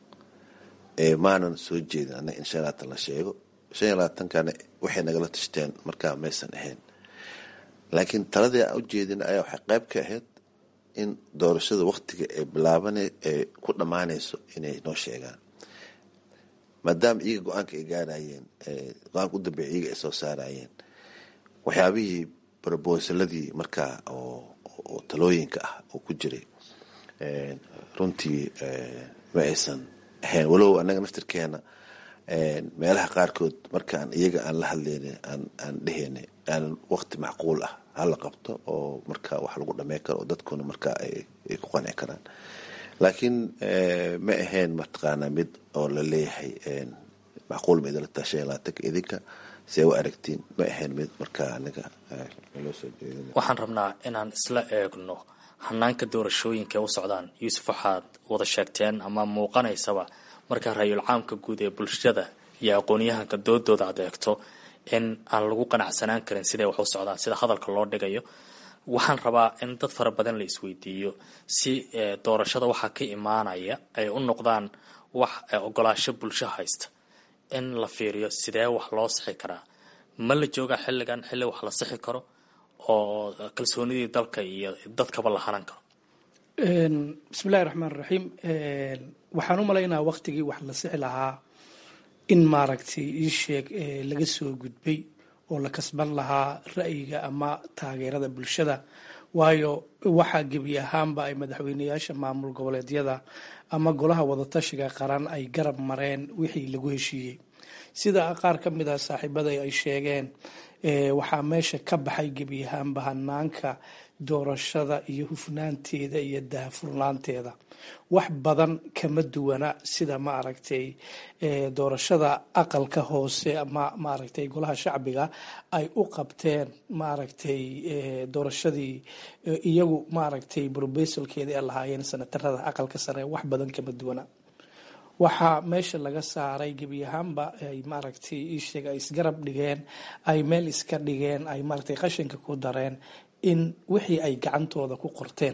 maanan soo jeedin annaga in shan iyo labaatan la sheego shan iyo labaatankana waxay nagala tashteen markaa maysan ahayn laakiin taladii aan u jeedin ayaa waxay qayb ka ahayd in doorashada waktiga ay bilaaban ay ku dhammaanayso inay noo sheegaan maadaama iyaga go-aanka ay gaarayeen go-aanka u dambeeya iyaga ay soo saarayeen waxyaabihii brobosaladii markaa oo talooyinka ah oo ku jiray runtii ma aysan ahayn walow annaga naftirkeena meelaha qaarkood markaan iyaga aan la hadlayna aan dheheyna aanan wakti macquul ah hala qabto oo markaa wax lagu dhamey karo oo dadkuna markaa ay ku qanci karaan laakiin ma ahayn mataqaanaa mid oo la leeyahay macquul ma idinla tahay shan iyo labaatanka idinka see u aragtiin ma ahayn mid markaa aniga naloo soo jeedin waxaan rabnaa inaan isla eegno hanaanka doorashooyinka ee u socdaan yuusuf waxaad wada sheegteen ama muuqanaysaba markaa ra-yul caamka guud ee bulshada iyo aqoon-yahanka doodooda aad eegto in aan lagu qanacsanaan karin siday wax u socdaan sida hadalka loo dhigayo waxaan rabaa in dad fara badan la isweydiiyo si doorashada waxaa ka imaanaya ay u noqdaan wax ogolaasho bulsho haysta in la fiiriyo sidee wax loo sixi karaa ma la joogaa xilligan xilli wax la sixi karo oo kalsoonidii dalka iyo dadkaba la hanan karo bismillahi raxmaan raxiim waxaan u malaynaa waqtigii wax la sixi lahaa in maaragtay ii sheeg laga soo gudbay oo la kasban lahaa ra'yiga ama taageerada bulshada waayo waxaa gebi ahaanba ay madaxweyneyaasha maamul goboleedyada ama golaha wadatashiga qaran ay garab mareen wixii lagu heshiiyey sida qaar ka mid ah saaxiibada ay sheegeen waxaa meesha ka baxay gebi ahaanba hanaanka doorashada iyo hufnaanteeda iyo daahfurnaanteeda wax badan kama duwana sida maaragtay doorashada aqalka hoose ama maaragtay golaha shacbiga ay u qabteen maaragtay doorashadii iyagu maaragtay brobesalkeeda ay lahaayeen sanatarada aqalka sare wax badan kama duwana waxaa meesha laga saaray gebi ahaanba ay maaragtay iisheeg ay isgarab dhigeen ay meel iska dhigeen ay maaragtay qashinka ku dareen in wixii ay gacantooda ku qorteen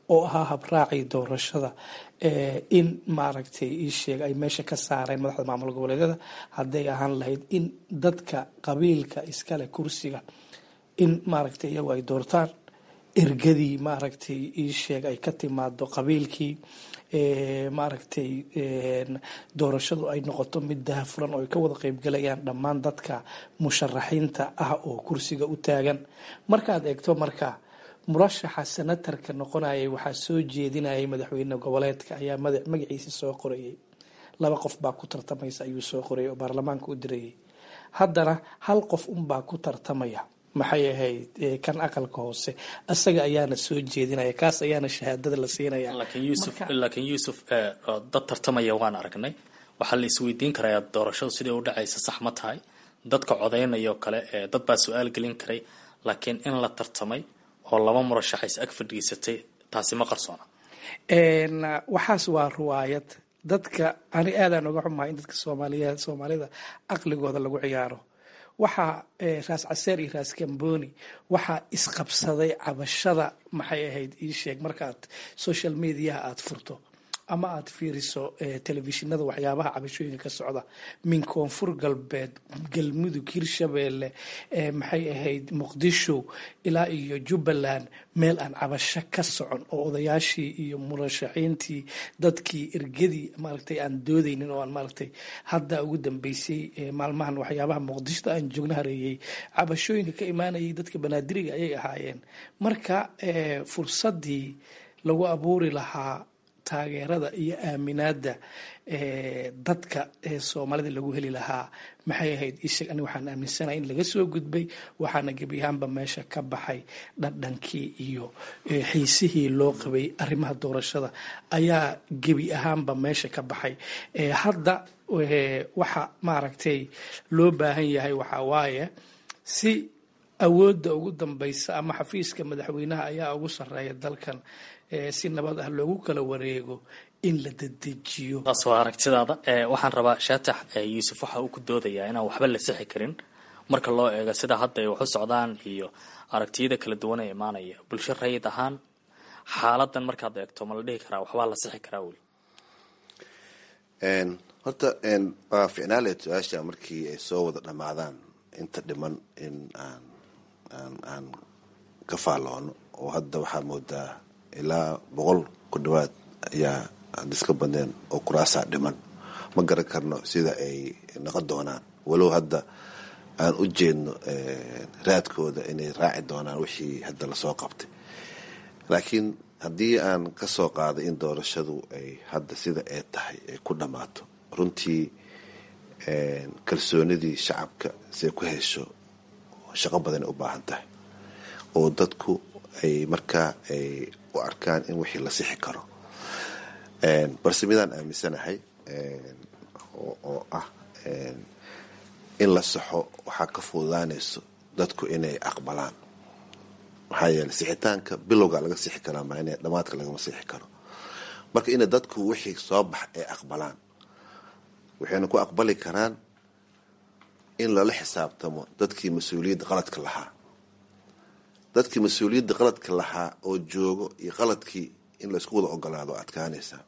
oo ahaa habraacii doorashada in maaragtay ii sheeg ay meesha ka saareen madaxda maamul goboleedyada hadday ahaan lahayd in dadka qabiilka iskale kursiga in maaragtay iyagu ay doortaan ergadii maaragtay ii sheeg ay ka timaado qabiilkii maaragtay doorashadu ay noqoto mid dahafuran oo ay ka wada qeybgalayaan dhammaan dadka musharaxiinta ah oo kursiga u taagan markaad eegto marka murashaxa senatarka noqonayay waxaa soo jeedinayay madaxweyne goboleedka ayaa magaciisa soo qorayay laba qof baa ku tartamaysa ayuu soo qorayay oo baarlamaanka u dirayay haddana hal qof unbaa ku tartamaya maxay ahayd kan aqalka hoose isaga ayaana soo jeedinaya kaas ayaana shahaadada la siinaya laakiin yuusuf dad tartamaya waan aragnay waxaa la isweydiin karayaa doorashadu sidai u dhacaysa sax ma tahay dadka codaynaya oo kale dad baa su-aal gelin karay laakiin in la tartamay oo laba murashaxays ag fadhiisatay taasi ma qarsoona waxaas waa riwaayad dadka ani aadaan oga xumahay in dadka soomaaliya soomaalida aqligooda lagu ciyaaro waxaa raas caseer iyo raas kamboni waxaa isqabsaday cabashada maxay ahayd ii sheeg markaad social mediaha aada furto ama aada fiiriso telefishinada waxyaabaha cabashooyinka ka socda min koonfur galbeed galmudug hirshabeelle maxay ahayd muqdisho ilaa iyo jubbaland meel aan cabasho ka socon oo odayaashii iyo murashaxiintii dadkii ergadii maaragtay aan doodeynin oo aan maaragtay hadda ugu dambeysay maalmahan waxyaabaha muqdishoda aan joogna hareeyey cabashooyinka ka imaanayay dadka banaadiriga ayay ahaayeen marka fursadii lagu abuuri lahaa taageerada iyo aaminaada dadka soomaalida lagu heli lahaa maxay ahayd isheg ani waxaan aaminsanahay in laga soo gudbay waxaana gebi ahaanba meesha ka baxay dhadhankii iyo xiisihii loo qabay arrimaha doorashada ayaa gebi ahaanba meesha ka baxay hadda waxa maaragtay loo baahan yahay waxaa waaye si awoodda ugu dambeysa ama xafiiska madaxweynaha ayaa ugu sareeya dalkan si nabad ah loogu kala wareego in la dedejiyo taas waa aragtidaada waxaan rabaa shaatax yuusuf waxa uu ku doodayaa inaan waxba la sixi karin marka loo eego sida hadda ay wax u socdaan iyo aragtiyada kala duwan ee imaanaya bulsho rayid ahaan xaaladan markaad eegto ma la dhihi karaa waxbaa la sixi karaa weli horta waa ficnaaleed su-aasha markii ay soo wada dhammaadaan inta dhiman in aan aan aan ka faalloono oo hadda waxaa moodaa ilaa boqol ku dhawaad ayaa aan iska badneen oo kuraasaa dhiman ma garan karno sida ay noqon doonaan walow hadda aan u jeedno raadkooda inay raaci doonaan wixii hadda lasoo qabtay laakiin haddii aan ka soo qaaday in doorashadu ay hadda sida ay tahay ay ku dhammaato runtii kalsoonidii shacabka siay ku hesho shaqo badanay u baahan tahay oo dadku ay markaa ay u arkaan in wixii la sixi karo balse midaan aaminsanahay oo ah in la saxo waxaa ka fududaanayso dadku inay aqbalaan maxaa yeele sixitaanka bilowga laga sixi karaa maa in dhamaadka lagama sixi karo marka ina dadku wixii soo bax ay aqbalaan waxayna ku aqbali karaan in lala xisaabtamo dadkii mas-uuliyadda qaladka lahaa dadkii mas-uuliyadda qaladka lahaa oo joogo iyo qaladkii in laysku wada ogolaado adkaanaysaa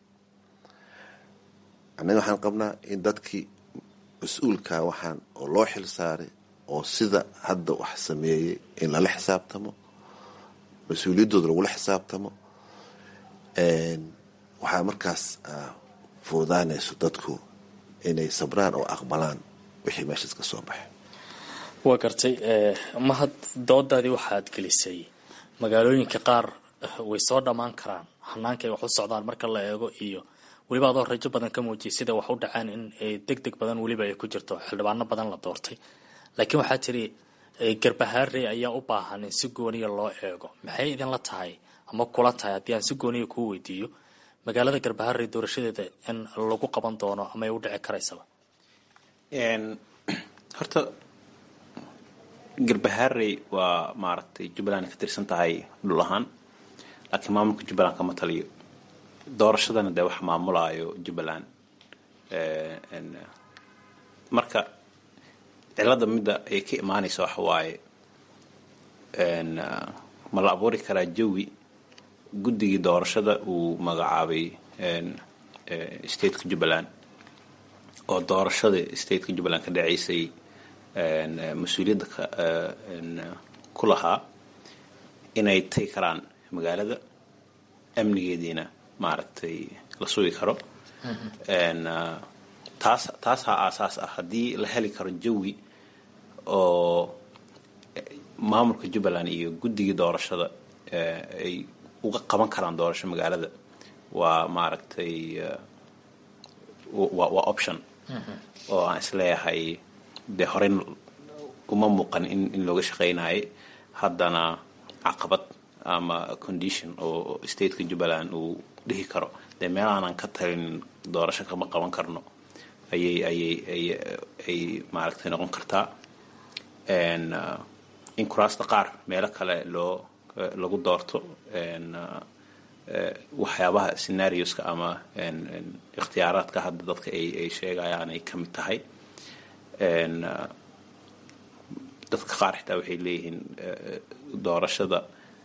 annaga waxaan qabnaa in dadkii mas-uulka waxaan oo loo xil saaray oo sida hadda wax sameeyey in lala xisaabtamo mas-uuliyaddooda lagula xisaabtamo waxaa markaas fuudaanayso dadku inay sabraan oo aqbalaan wixii meeshaas ka soo baxay waa gartay mahad doodaadii waxaad gelisay magaalooyinka qaar way soo dhammaan karaan hanaankaay wax u socdaan marka la eego iyo weliba adoo rajo badan ka muujiyay sida wax u dhaceen in deg deg badan weliba ay ku jirto xildhibaano badan la doortay laakiin waxaa tiri garbahaarey ayaa u baahan in si gooniya loo eego maxay idinla tahay ama kula tahay haddii aan si gooniya kuu weydiiyo magaalada garbaharey doorashadeeda in lagu qaban doono ama ay u dhici karaysaba horta garbaharey waa maaragtay jubbaland ay ka tirsan tahay dhul ahaan laakiin maamulka jubbaland kama taliyo doorashadana dee wax maamulaayo jubbaland marka cilada midda ay ka imaanaysa waxa waaye ma la abuuri karaa jawi guddigii doorashada uu magacaabay stateka jubbaland oo doorashada stateka jubbaland ka dhaceysay mas-uuliyadda ku lahaa inay tagi karaan magaalada amnigeediina maaragtay la sugi karo taas taasaa aasaas ah haddii la heli karo jawi oo maamulka jubbaland iyo guddigii doorashada ay uga qaban karaan doorasho magaalada waa maaragtay waa option oo aan isleeyahay dee horey uma muuqan in in looga shaqeynayay haddana caqabad ama condition oo stateka jubbaland uu dhihi karo dee meel aanan ka talin doorasho kama qaban karno ayay ayay ay ay maaragtay noqon kartaa in kuraasta qaar meelo kale loo lagu doorto waxyaabaha scenarioska ama ikhtiyaaraadka hadda dadka ay ay sheegayaan ay ka mid tahay dadka qaar xitaa waxay leeyihiin doorashada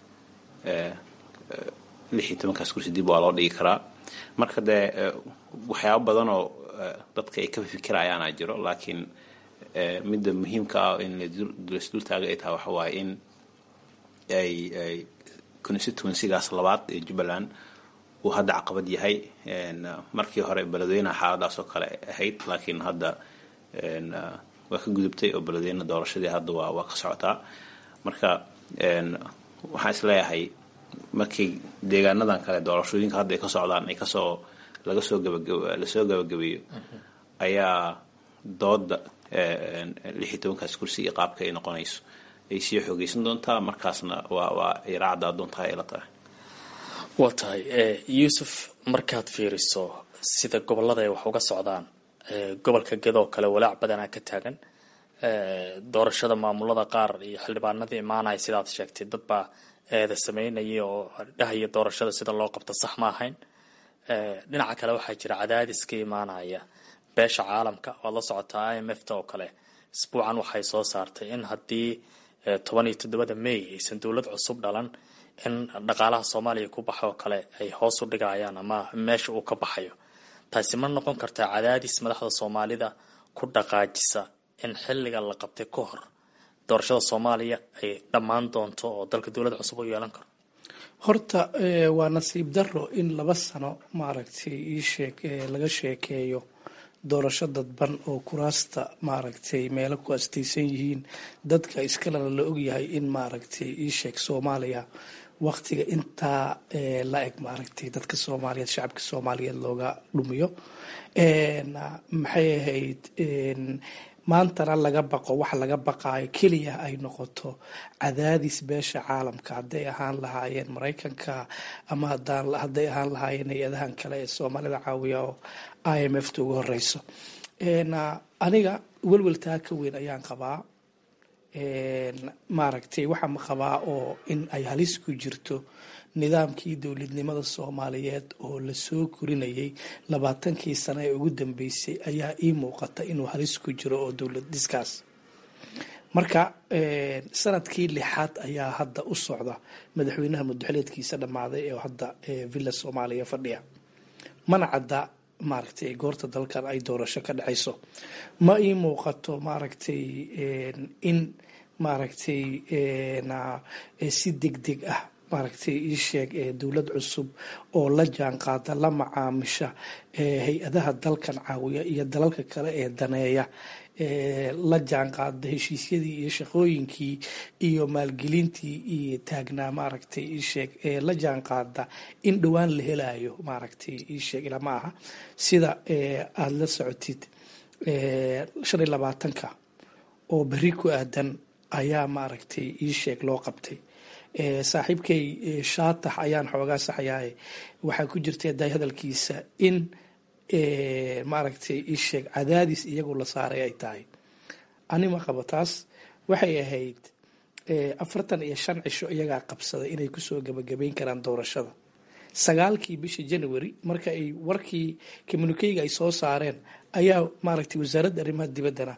lix iyo tobankaas kursi dib waa loo dhigi karaa marka dee waxyaabo badan oo dadka ay ka fikirayaana jiro laakiin midda muhiimka ah in lasdultaaga ay tahay waxa waaye in ay ay constituencygaas labaad ee jubbaland uu hadda caqabad yahay markii hore beledweynaha xaaladaas oo kale ahayd laakiin hadda waa ka gudubtay oo beledweyne doorashadii hadda waa waa ka socotaa marka waxaan isleeyahay markii deegaanadan kale doorashooyinka hadda ay ka socdaan ay kasoo laga soo gabagab lasoo gabagabeeyo ayaa dooda lix iyo tobankaas kursi iyo qaabka ay noqonayso ay sii xoogeysan doontaa markaasna waa waa ay raacdaa doontaa ay la tahay waa tahay yuusuf markaad fiiriso sida gobolada ay wax uga socdaan gobolka gedoo kale walaac badanaa ka taagan doorashada maamulada qaar iyo xildhibaanadii imaanaya sidaad sheegtay dad baa eeda sameynaya oo dhahaya doorashada sida loo qabto sax ma ahayn dhinaca kale waxaa jira cadaadis ka imaanaya beesha caalamka waad la socotaa i m f ta oo kale isbuucan waxay soo saartay in haddii toban iyo toddobada may aysan dowlad cusub dhalan in dhaqaalaha soomaaliya ku baxa oo kale ay hoos u dhigayaan ama meesha uu ka baxayo taasi ma noqon kartaa cadaadis madaxda soomaalida ku dhaqaajisa in xilliga la qabtay ka hor doorashada soomaaliya ay dhammaan doonto oo dalka dowlad cusub u yeelan karo horta waa nasiib daro in laba sano maaragtay iisheeg laga sheekeeyo doorasho dadban oo kuraasta maaragtay meelo ku astaysan yihiin dadka iskalena la ogyahay in maaragtay iisheeg soomaaliya waqtiga intaa la eg maaragtay dadka soomaaliyeed shacabka soomaaliyeed looga dhumiyo maxay ahayd maantana laga baqo waxa laga baqaayo keliya ay noqoto cadaadis beesha caalamka hadday ahaan lahaayeen maraykanka ama hadday ahaan lahaayeen hay-adahan kale ee soomaalida caawiya oo i m f ta ugu horeyso aniga welweltaa ka weyn ayaan qabaa maaragtay waxaa qabaa oo in ay halis ku jirto nidaamkii dowladnimada soomaaliyeed oo lasoo korinayay labaatankii sano ee ugu dambeysay ayaa ii muuqata inuu halis ku jiro oo dowlad dhiskaas marka sanadkii lixaad ayaa hadda u socda madaxweynaha mudaxileedkiisa dhammaaday ee hadda villa soomaaliya fadhiya mana cadda maaragtay goorta dalkan ay doorasho ka dhacayso ma ii muuqato maaragtay in maaragtay si deg deg ah maaragtay ii sheeg dowlad cusub oo la jaan qaada la macaamisha hay-adaha dalkan caawiya iyo dalalka kale ee daneeya la jaan qaada heshiisyadii iyo shaqooyinkii iyo maalgelintii iyo taagnaa maaragtay ii sheeg la jaan qaada in dhowaan la helayo maaragtay ii sheeg ilama aha sida aada la socotid shan iyo labaatanka oo berri ku aadan ayaa maaragtay ii sheeg loo qabtay saaxiibkay shaatax ayaan xoogaa saxyahay waxaa ku jirta daay hadalkiisa in maaragtay isheeg cadaadis iyagu la saaray ay tahay anima qabo taas waxay ahayd afartan iyo shan cisho iyagaa qabsaday inay kusoo gabagabeyn karaan doorashada sagaalkii bishii january marka ay warkii communikeyga ay soo saareen ayaa maaragtay wasaaradda arrimaha dibaddana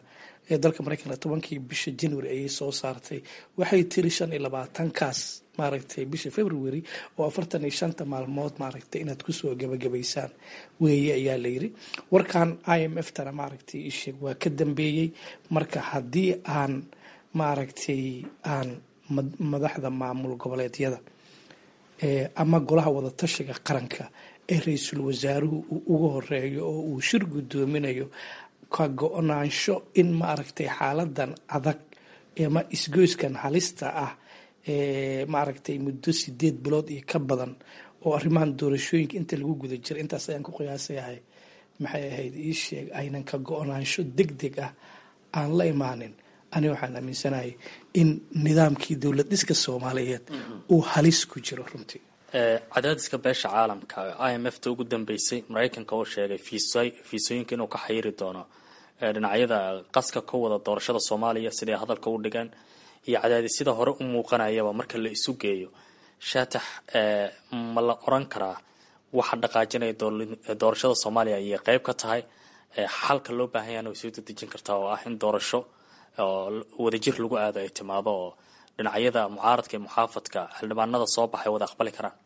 ee dalka mareykanka tobankii bisha january ayay soo saartay waxay tiri shan iyo labaatankaas maaragtay bisha february oo afartan iyo shanta maalmood maaragtay inaad kusoo gabagabaysaan weeye ayaa layiri warkan i m f tana maaragtay isheeg waa ka dambeeyey marka haddii aan maaragtay aan madaxda maamul goboleedyada ama golaha wadatashiga qaranka ee ra-iisul wasaaruhu uu uga horeeyo oo uu shir guddoominayo ka go-naansho in maaragtay xaaladan adag ama isgoyskan halista ah maaragtay muddo sideed bilood iyo ka badan oo arrimahan doorashooyinka inta lagu guda jira intaas ayaan ku qiyaasayahay maxay ahayd ii sheeg aynan ka go-naansho deg deg ah aan la imaanin ani waxaan aaminsanahay in nidaamkii dowlad dhiska soomaaliyeed uu halis ku jiro runtii cadaadiska beesha caalamka i m f ta ugu dambeysay maraykanka oo sheegay fiisooyinka inuu ka xayiri doono dhinacyada qaska ka wada doorashada soomaaliya siday hadalka u dhigeen iyo cadaadisyada hore u muuqanayaba marka la isu geeyo shaatax ma la oran karaa waxa dhaqaajinaya doorashada soomaaliya ayay qeyb ka tahay xalka loo baahan yahana way soo dedejin kartaa oo ah in doorasho wadajir lagu aado ay timaado oo dhinacyada mucaaradka iyo muxaafadka xildhibaanada soo baxay wada aqbali karaan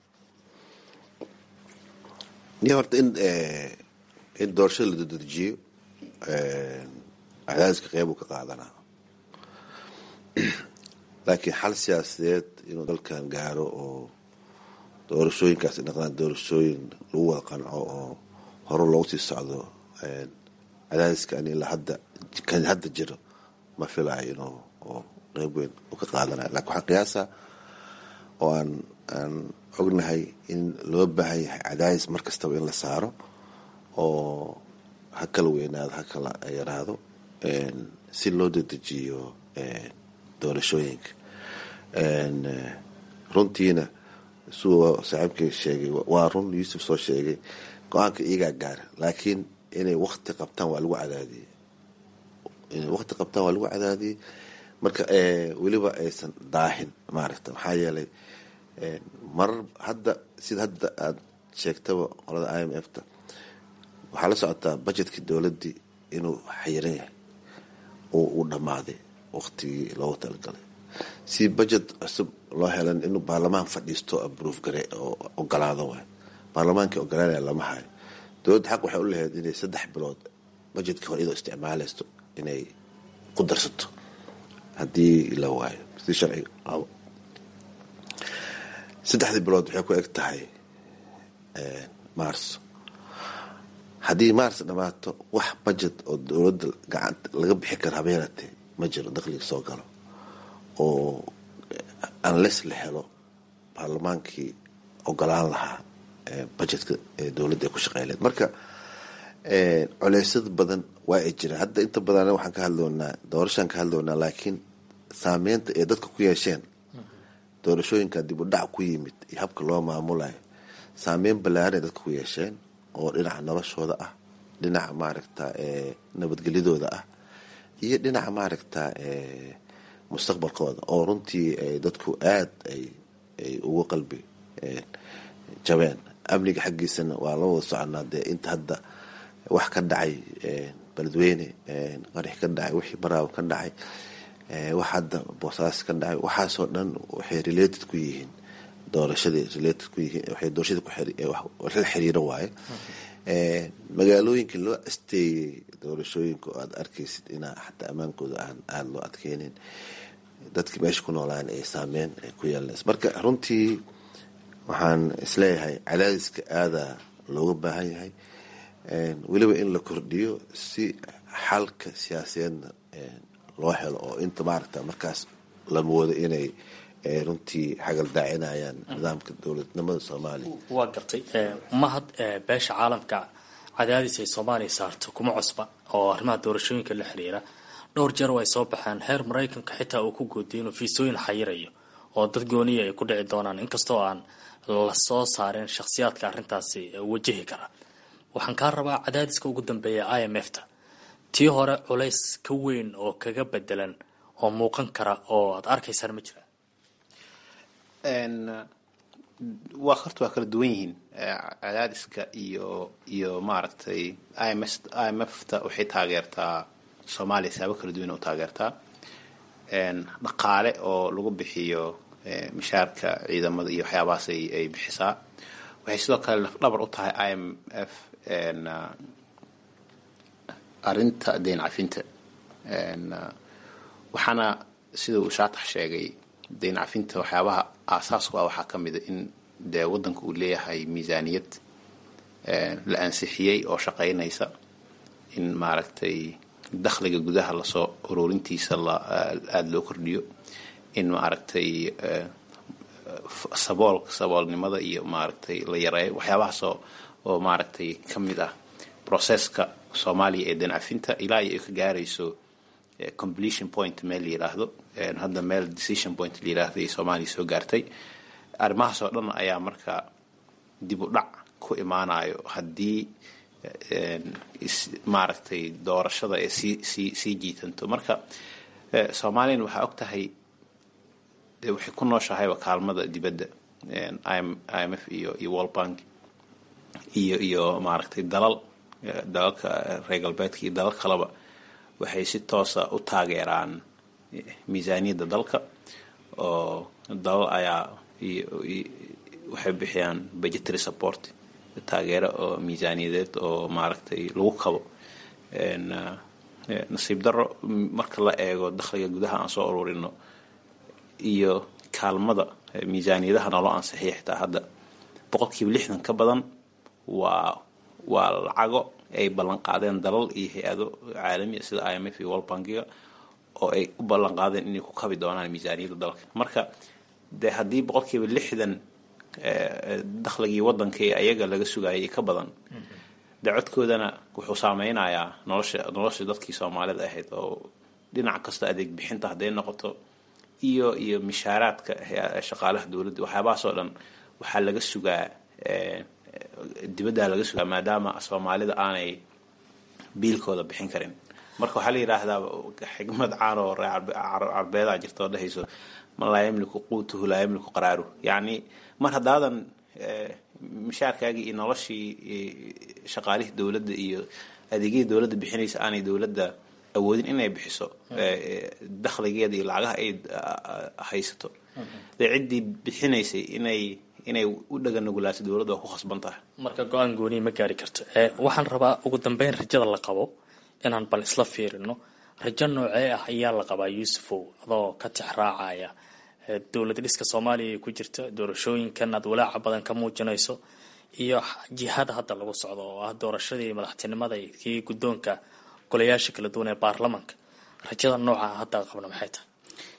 ni horta in in doorashada la dadejiyo cadaadiska qeyb uu ka qaadanaa laakiin xal siyaasadeed inuu dalkan gaaro oo doorashooyinkaas noqdaan doorashooyin lagu wada qanco oo hore loogu sii socdo cadaadiskan ilaa hadda kan hadda jiro ma filayo inuu oo qeyb weyn u ka qaadanayo lakin waxaan qiyaasa oo aan aan ognahay in loo baahan yahay cadaadis mar kastaba in la saaro oo ha kala weynaado ha kala yaraado si loo dedejiyo doorashooyinka runtiina suu saaxiibkay sheegay waa run yuusuf soo sheegay go-aanka iyagaa gaara laakiin inay wakti qabtaan waa lagu cadaadiyey inay wakti qabtaan waa lagu cadaadiyey marka weliba aysan daahin maaragta maxaa yeelay marar hadda sida hadda aada sheegtaba qolada i m f ta waxaa la socotaa budgetkii dowladdii inuu xayiran yahay oo uu dhammaaday waktigii loogu talagalay si budget cusub loo helan inuu baarlamaan fadhiisto abroof gare oo ogolaado waay baarlamaankii ogolaanaya lama hayo dowladda xaq waxay u lahayd inay saddex bilood budgetkii hore iyadoo isticmaalaysto inay ku darsato haddii la waayo si sharciga qabo saddexdii bilood waxay ku eg tahay maarso haddii maars dhammaato wax budget oo dowladda gacanta laga bixi kara habeenatee ma jiro dakhliga soo galo oo unless la helo baarlamaankii ogolaan lahaa budgetka dowladda ay ku shaqeyleed marka culeysyada badan waa ay jiraan hadda inta badan waxaan ka hadloonaa doorashaan ka hadloonaa laakiin saameynta ee dadka ku yeesheen doorashooyinka dib u dhac ku yimid iyo habka loo maamulayo saameyn ballaaran ay dadka ku yeesheen oo dhinaca noloshooda ah dhinaca maaragta nabadgelyadooda ah iyo dhinaca maaragta mustaqbalkooda oo runtii dadku aada ay ay ugu qalbi jabeen amniga xaggiisana waa la wada soconaa dee inta hadda wax ka dhacay beledweyne qarix ka dhacay wixii baraawo ka dhacay wax hadda boosaas ka dhacay waxaasoo dhan waxay related ku yihiin doorashadii related ku yihiin waxay doorashadii ku la xiriiro waaye magaalooyinka loo asteeyey doorashooyinka oo aada arkaysid inaa xataa ammaankooda aan aada loo adkeynin dadkii meesha ku noolaan ay saameyn ay ku yeelanays marka runtii waxaan isleeyahay cadaadiska aadaa looga baahan yahay weliba in la kordhiyo si xalka siyaasadeedna loo helo oo inta maaragta markaas la moodo inay runtii xagal daacinayaan nidaamka dowladnimada soomaaliya waa gartay mahad beesha caalamka cadaadis ay soomaaliya saarto kuma cusba oo arrimaha doorashooyinka la xiriira dhowr jeer ay soo baxeen heer maraykanka xitaa uu ku goodiyay inuu fiisooyin xayirayo oo dad gooniya ay ku dhici doonaan inkastoo aan la soo saareen shakhsiyaadka arrintaasi wajahi kara waxaan kaa rabaa cadaadiska ugu dambeeya i m f ta tii hore culays ka weyn oo kaga bedelan oo muuqan kara oo aad arkaysaan ma jira waa horta waa kala duwan yihiin cadaadiska iyo iyo maaragtay i m s i m f ta waxay taageertaa soomaaliya saabo kala duwan u taageertaa dhaqaale oo lagu bixiyo mishaarka ciidamada iyo waxyaabahaas ay bixisaa waxay sidoo kale lafdhabar u tahay i m f arinta deyn cafinta waxaana sida uu shaatax sheegay deyn cafinta waxyaabaha aasaasku ah waxaa ka mida in dee waddanka uu leeyahay miisaaniyad la ansixiyey oo shaqaynaysa in maaragtay dakhliga gudaha lasoo ururintiisa aada loo kordhiyo in maaragtay sabool saboolnimada iyo maaragtay la yareeyo waxyaabahaasoo oo maaragtay ka mid ah processka soomaaliya ee dancafinta ilaa iyo ay ka gaarayso completion point meel la yiraahdo hadda meel decision point la yiraahdo ay soomaaliya soo gaartay arrimahaas oo dhan ayaa marka dib u dhac ku imaanayo haddii maaragtay doorashada ee sii sii sii jiitanto marka soomaaliyana waxaa og tahay dee waxay ku nooshahayba kaalmada dibadda i m f iyo iyo world bank iyo iyo maaragtay dalal dalalka reer galbeedka iyo dalal kaleba waxay si toosa u taageeraan miisaaniyadda dalka oo dalal ayaa waxay bixiyaan budgetary support taageero oo miisaaniyadeed oo maaragtay lagu kabo nasiib daro marka la eego dakhliga gudaha aan soo ururino iyo kaalmada miisaaniyadaha naloo ansixiya xitaa hadda boqolkiiba lixdan ka badan waa waa lacago ay ballan qaadeen dalal iyo hay-ado caalamiya sida i m f iyo world bankiga oo ay u ballan qaadeen inay ku kabi doonaan miisaaniyadda dalka marka dee haddii boqolkiiba lixdan dakhligii waddanka ee ayaga laga sugayay ka badan dee codkoodana wuxuu saameynayaa nolosha nolosha dadkii soomaalida ahayd oo dhinac kasta adeeg bixinta hadday noqoto iyo iyo mishaaraadka shaqaalaha dowladda waxyaabahaasoo dhan waxaa laga sugaa dibaddaa laga sugaa maadaama soomaalida aanay biilkooda bixin karin marka waxaa la yidhaahdaa xigmad caan oo carbeedaa jirta oo dhehayso man laa yamliku quutuhu laa yamliku qaraaruhu yacni mar haddaadan mishaarkaagii iyo noloshii shaqaalihii dowladda iyo adeegyadii dowladda bixinaysa aanay dowladda awoodin inay bixiso dakhligeeda iyo lacagaha ay haysato dee ciddii bixinaysay inay inay u dhaganugulaato dowladda waa ku khasban tahay marka go-aan gooniya ma gaari karto waxaan rabaa ugu dambeyn rajada la qabo inaan bal isla fiirino rajo noocee ah ayaa la qabaa yuusufow adoo ka tix raacaya dowlad dhiska soomaaliya ay ku jirta doorashooyinkan aad walaaca badan ka muujinayso iyo jihada hadda lagu socdo oo ah doorashadii madaxtinimada iyo kii guddoonka golayaasha kala duwan ee baarlamanka rajada nooca hadda qabna maxay tahay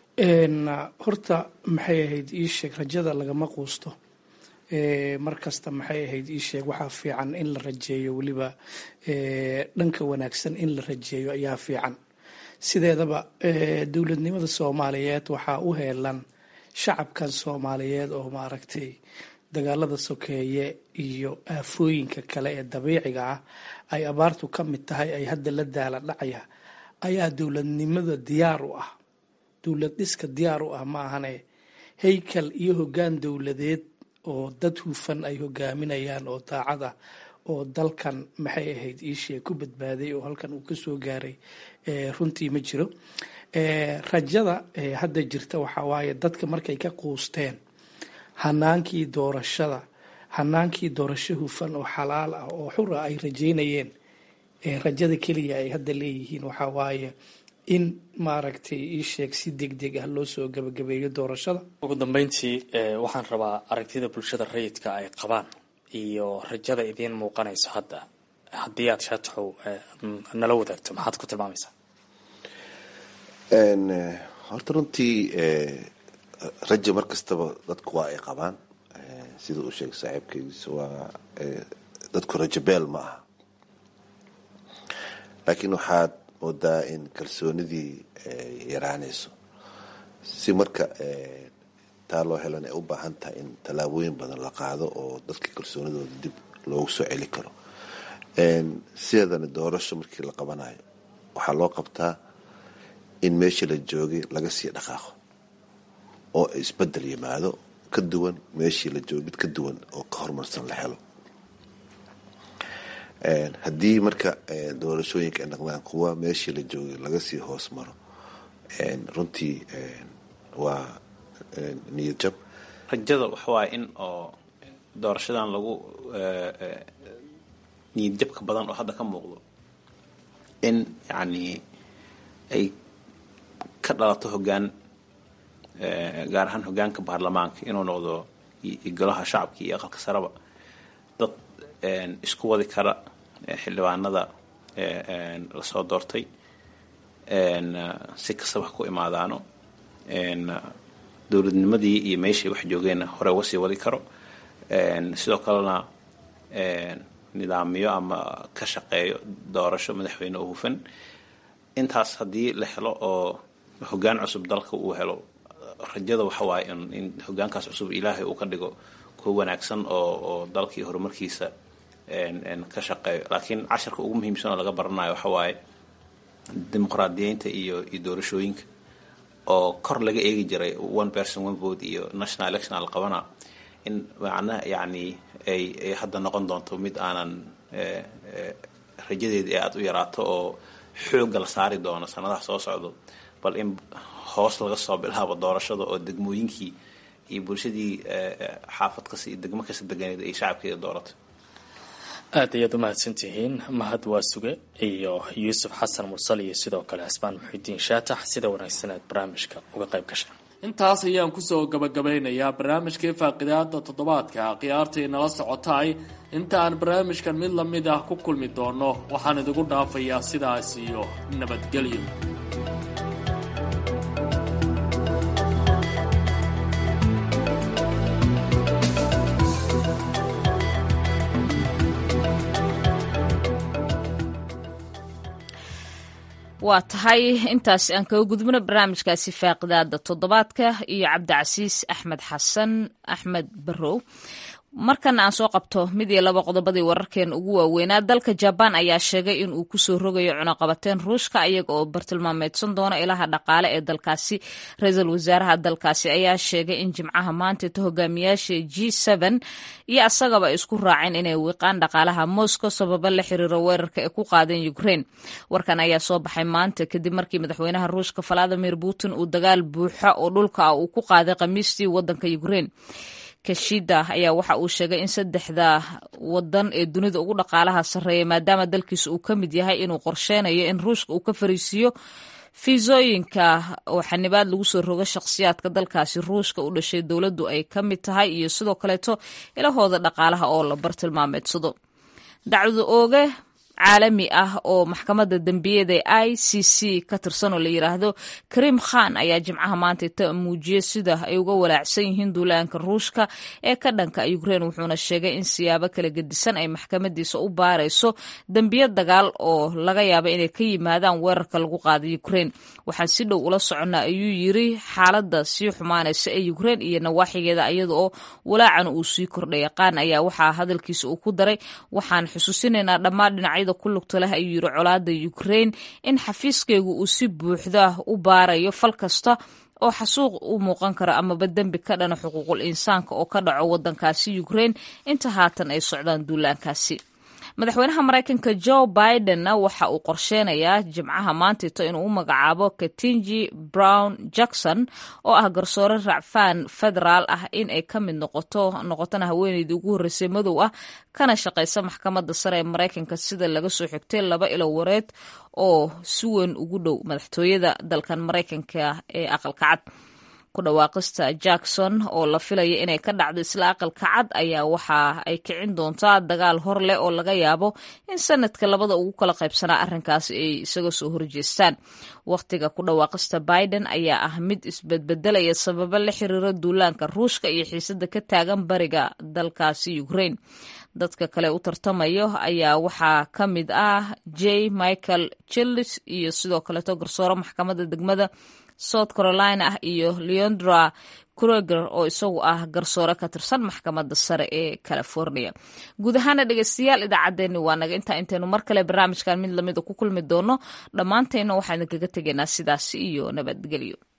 horta maxay ahayd ii sheeg rajada lagama quusto mar kasta maxay ahayd ii sheeg waxaa fiican in la rajeeyo weliba dhanka wanaagsan in la rajeeyo ayaa fiican sideedaba dowladnimada soomaaliyeed waxaa u heelan shacabkan soomaaliyeed oo maaragtay dagaalada sokeeye iyo aafooyinka kale ee dabiiciga ah ay abaartu ka mid tahay ay hadda la daala dhacaya ayaa dowladnimada diyaar u ah dowlad dhiska diyaar u ah ma ahane haykal iyo hoggaan dowladeed oo dad hufan ay hogaaminayaan oo daacad ah oo dalkan maxay ahayd iishee ku badbaaday oo halkan uu kasoo gaaray runtii ma jiro rajada hadda jirta waxaa waaye dadka markay ka quusteen hanaankii doorashada hanaankii doorasho hufan oo xalaal ah oo xura ay rajeynayeen rajada keliya ay hadda leeyihiin waxaa waaye in maaragtay ii sheeg si deg deg ah loo soo gabagabeeyo doorashada ugu dambeyntii waxaan rabaa aragtida bulshada rayidka ay qabaan iyo rajada idiin muuqanayso hadda haddii aad shaataxow nala wadaagto maxaad ku tilmaamaysaa horta runtii raja mar kastaba dadku waa ay qabaan sida uu sheegay saaxiibkaygiis waa dadku rajo beel ma aha laakiin waxaad moodaa in kalsoonidii yaraanayso si marka taa loo helan ay u baahan tahay in tallaabooyin badan la qaado oo dadka kalsoonidooda dib loogu soo celi karo sideedana doorasho markii la qabanayo waxaa loo qabtaa in meeshii la joogay laga sii dhaqaaqo oo isbedel yimaado ka duwan meeshii la joogay mid ka duwan oo ka horumarsan la helo haddii marka doorashooyinka ay noqdaan kuwa meeshii la joogay laga sii hoos maro runtii waa niyad jab rajada waxawaaya in oo doorashadan lagu niyad jabka badan oo hadda ka muuqdo in yacni ay ka dhalato hoggaan gaar ahaan hoggaanka baarlamaanka inuu noqdo golaha shacabka iyo aqalka sareba dad isku wadi kara xildhibaanada lasoo doortay si kastaba ha ku imaadaano dowladnimadii iyo meeshay wax joogeenna hore uga sii wadi karo sidoo kalena nidaamyo ama ka shaqeeyo doorasho madaxweyne oo hufan intaas haddii la helo oo hoggaan cusub dalka uu helo rajada waxa waaye in hoggaankaas cusub ilaahay uu ka dhigo kuwa wanaagsan oo oo dalkii horumarkiisa ka shaqeeyo laakiin casharka ugu muhiimsan oo laga baranayo waxa waaye dimuqraadiyeynta iyo iyo doorashooyinka oo kor laga eegi jiray one person one vote iyo national election la qabana in macnaha yacni ay ay hadda noqon doonto mid aanan rajadeedii aada u yaraato oo xoogga la saari doono sanadaha soo socdo bal in hoos laga soo bilaabo doorashada oo degmooyinkii iyo bulshadii xaafad kasta iyo degmo kasta deganeed ay shacabkeeda doorato aad ayaad u mahadsantihiin mahad waa suge iyo yuusuf xasan mursal iyo sidoo kale cismaan muxidiin shaatax sida wanaagsan aad barnaamijka uga qayb gashay intaas ayaan kusoo gabagabeynayaa barnaamijkii faaqidaada toddobaadka khiyaartii nala socotay inta aan barnaamijkan mid lamid ah ku kulmi doono waxaan idigu dhaafayaa sidaas iyo nabadgelyo waa tahay intaas aan kaga gudbino barnaamijkaasi faaqidaada toddobaadka iyo cabdicasiis axmed xasan axmed barow markana aan soo qabto mid iyo laba qodobadii wararkeena ugu waaweynaa dalka jabaan ayaa sheegay in uu kusoo rogayo cunuqabateen ruushka iyaga oo bartilmaameedsan doona ilaha dhaqaale ee dalkaasi ra-iisul wasaaraha dalkaasi ayaa sheegay in jimcaha maantaita hogaamiyaasha g iyo asagaba ay isku raaceen inay wiiqaan dhaqaalaha moscow sababo la xiriiro weerarka ay ku qaadeen ukraine warkan ayaa soo baxay maanta kadib markii madaxweynaha ruushka valadimir putin uu dagaal buuxa oo dhulka ah uu ku qaaday khamiistii wadanka ukraine kashida ayaa waxa uu sheegay in saddexda wadan ee dunida ugu dhaqaalaha sarreeya maadaama dalkiisa uu ka mid yahay inuu qorsheynayo in ruushka uu ka fariisiiyo fiisooyinka oo xanibaad lagu soo rogo shakhsiyaadka dalkaasi ruushka u dhashay dowladdu ay ka mid tahay iyo sidoo kaleeto ilahooda dhaqaalaha oo la bartilmaameedsado dacwada ooge caalami ah oo maxkamadda dembiyada i c c ka tirsan oo la yiraahdo karim khan ayaa jimcaha maanta ta muujiyey sida ay uga walaacsan yihiin duulaanka ruushka ee ka dhanka ukraine wuxuuna sheegay in siyaabo kala gedisan ay maxkamadiisa u baarayso dembiyo dagaal oo laga yaaba inay ka yimaadaan weerarka lagu qaaday ukraine waxaan si dhow ula soconnaa ayuu yiri xaaladda sii xumaanaysa ee ukraine iyo nawaaxigeeda iyada oo walaacan uu sii kordhay qaan ayaa waxaa hadalkiisa uu ku daray waxaan xusuusinaynaa dhammaan dhinacyada ku lugta leh ayuu yiri colaada ukraine in xafiiskeygu uu si buuxda u baarayo fal kasta oo xasuuq u muuqan kara amaba dembi ka dhana xuquuqul insaanka oo ka dhaco wadankaasi ukraine inta haatan ay socdaan duulaankaasi madaxweynaha maraykanka joe bidenna waxa uu qorsheynayaa jimcaha maantito inuu u magacaabo katinji brown jackson oo ah garsoore racfaan federaal ah in ay ka mid noqoto noqotona haweeneydii ugu horreysay madow ah kana shaqaysa maxkamadda sare ee maraykanka sida laga soo xigtay laba ilo wareed oo si weyn ugu dhow madaxtooyada dalkan maraykanka ee aqalka cad ku dhawaaqista jackson oo la filaya inay ka dhacdo isla aqalka cad ayaa waxa ay kicin doontaa dagaal hor leh oo laga yaabo in sanadka labada ugu kala qaybsanaa arrinkaasi ay isaga soo horjeestaan wakhtiga ku dhawaaqista biden ayaa ah mid isbedbedelaya sababo la xiriira duulaanka ruushka iyo xiisada ka taagan bariga dalkaasi ukraine dadka kale u tartamayo ayaa waxaa ka mid ah j michael chilis iyo sidoo kaleeto garsoore maxkamadda degmada south carolina ah iyo leondra kruger oo isagu ah garsoore ka tirsan maxkamadda sare ee california guud ahaana dhegeystayaal idaacaddeenni waa naga intaa intaynu mar kale barnaamijkan mid lamida ku kulmi doono dhammaantayna waxaan idinkaga tegaynaa sidaasi iyo nabadgelyo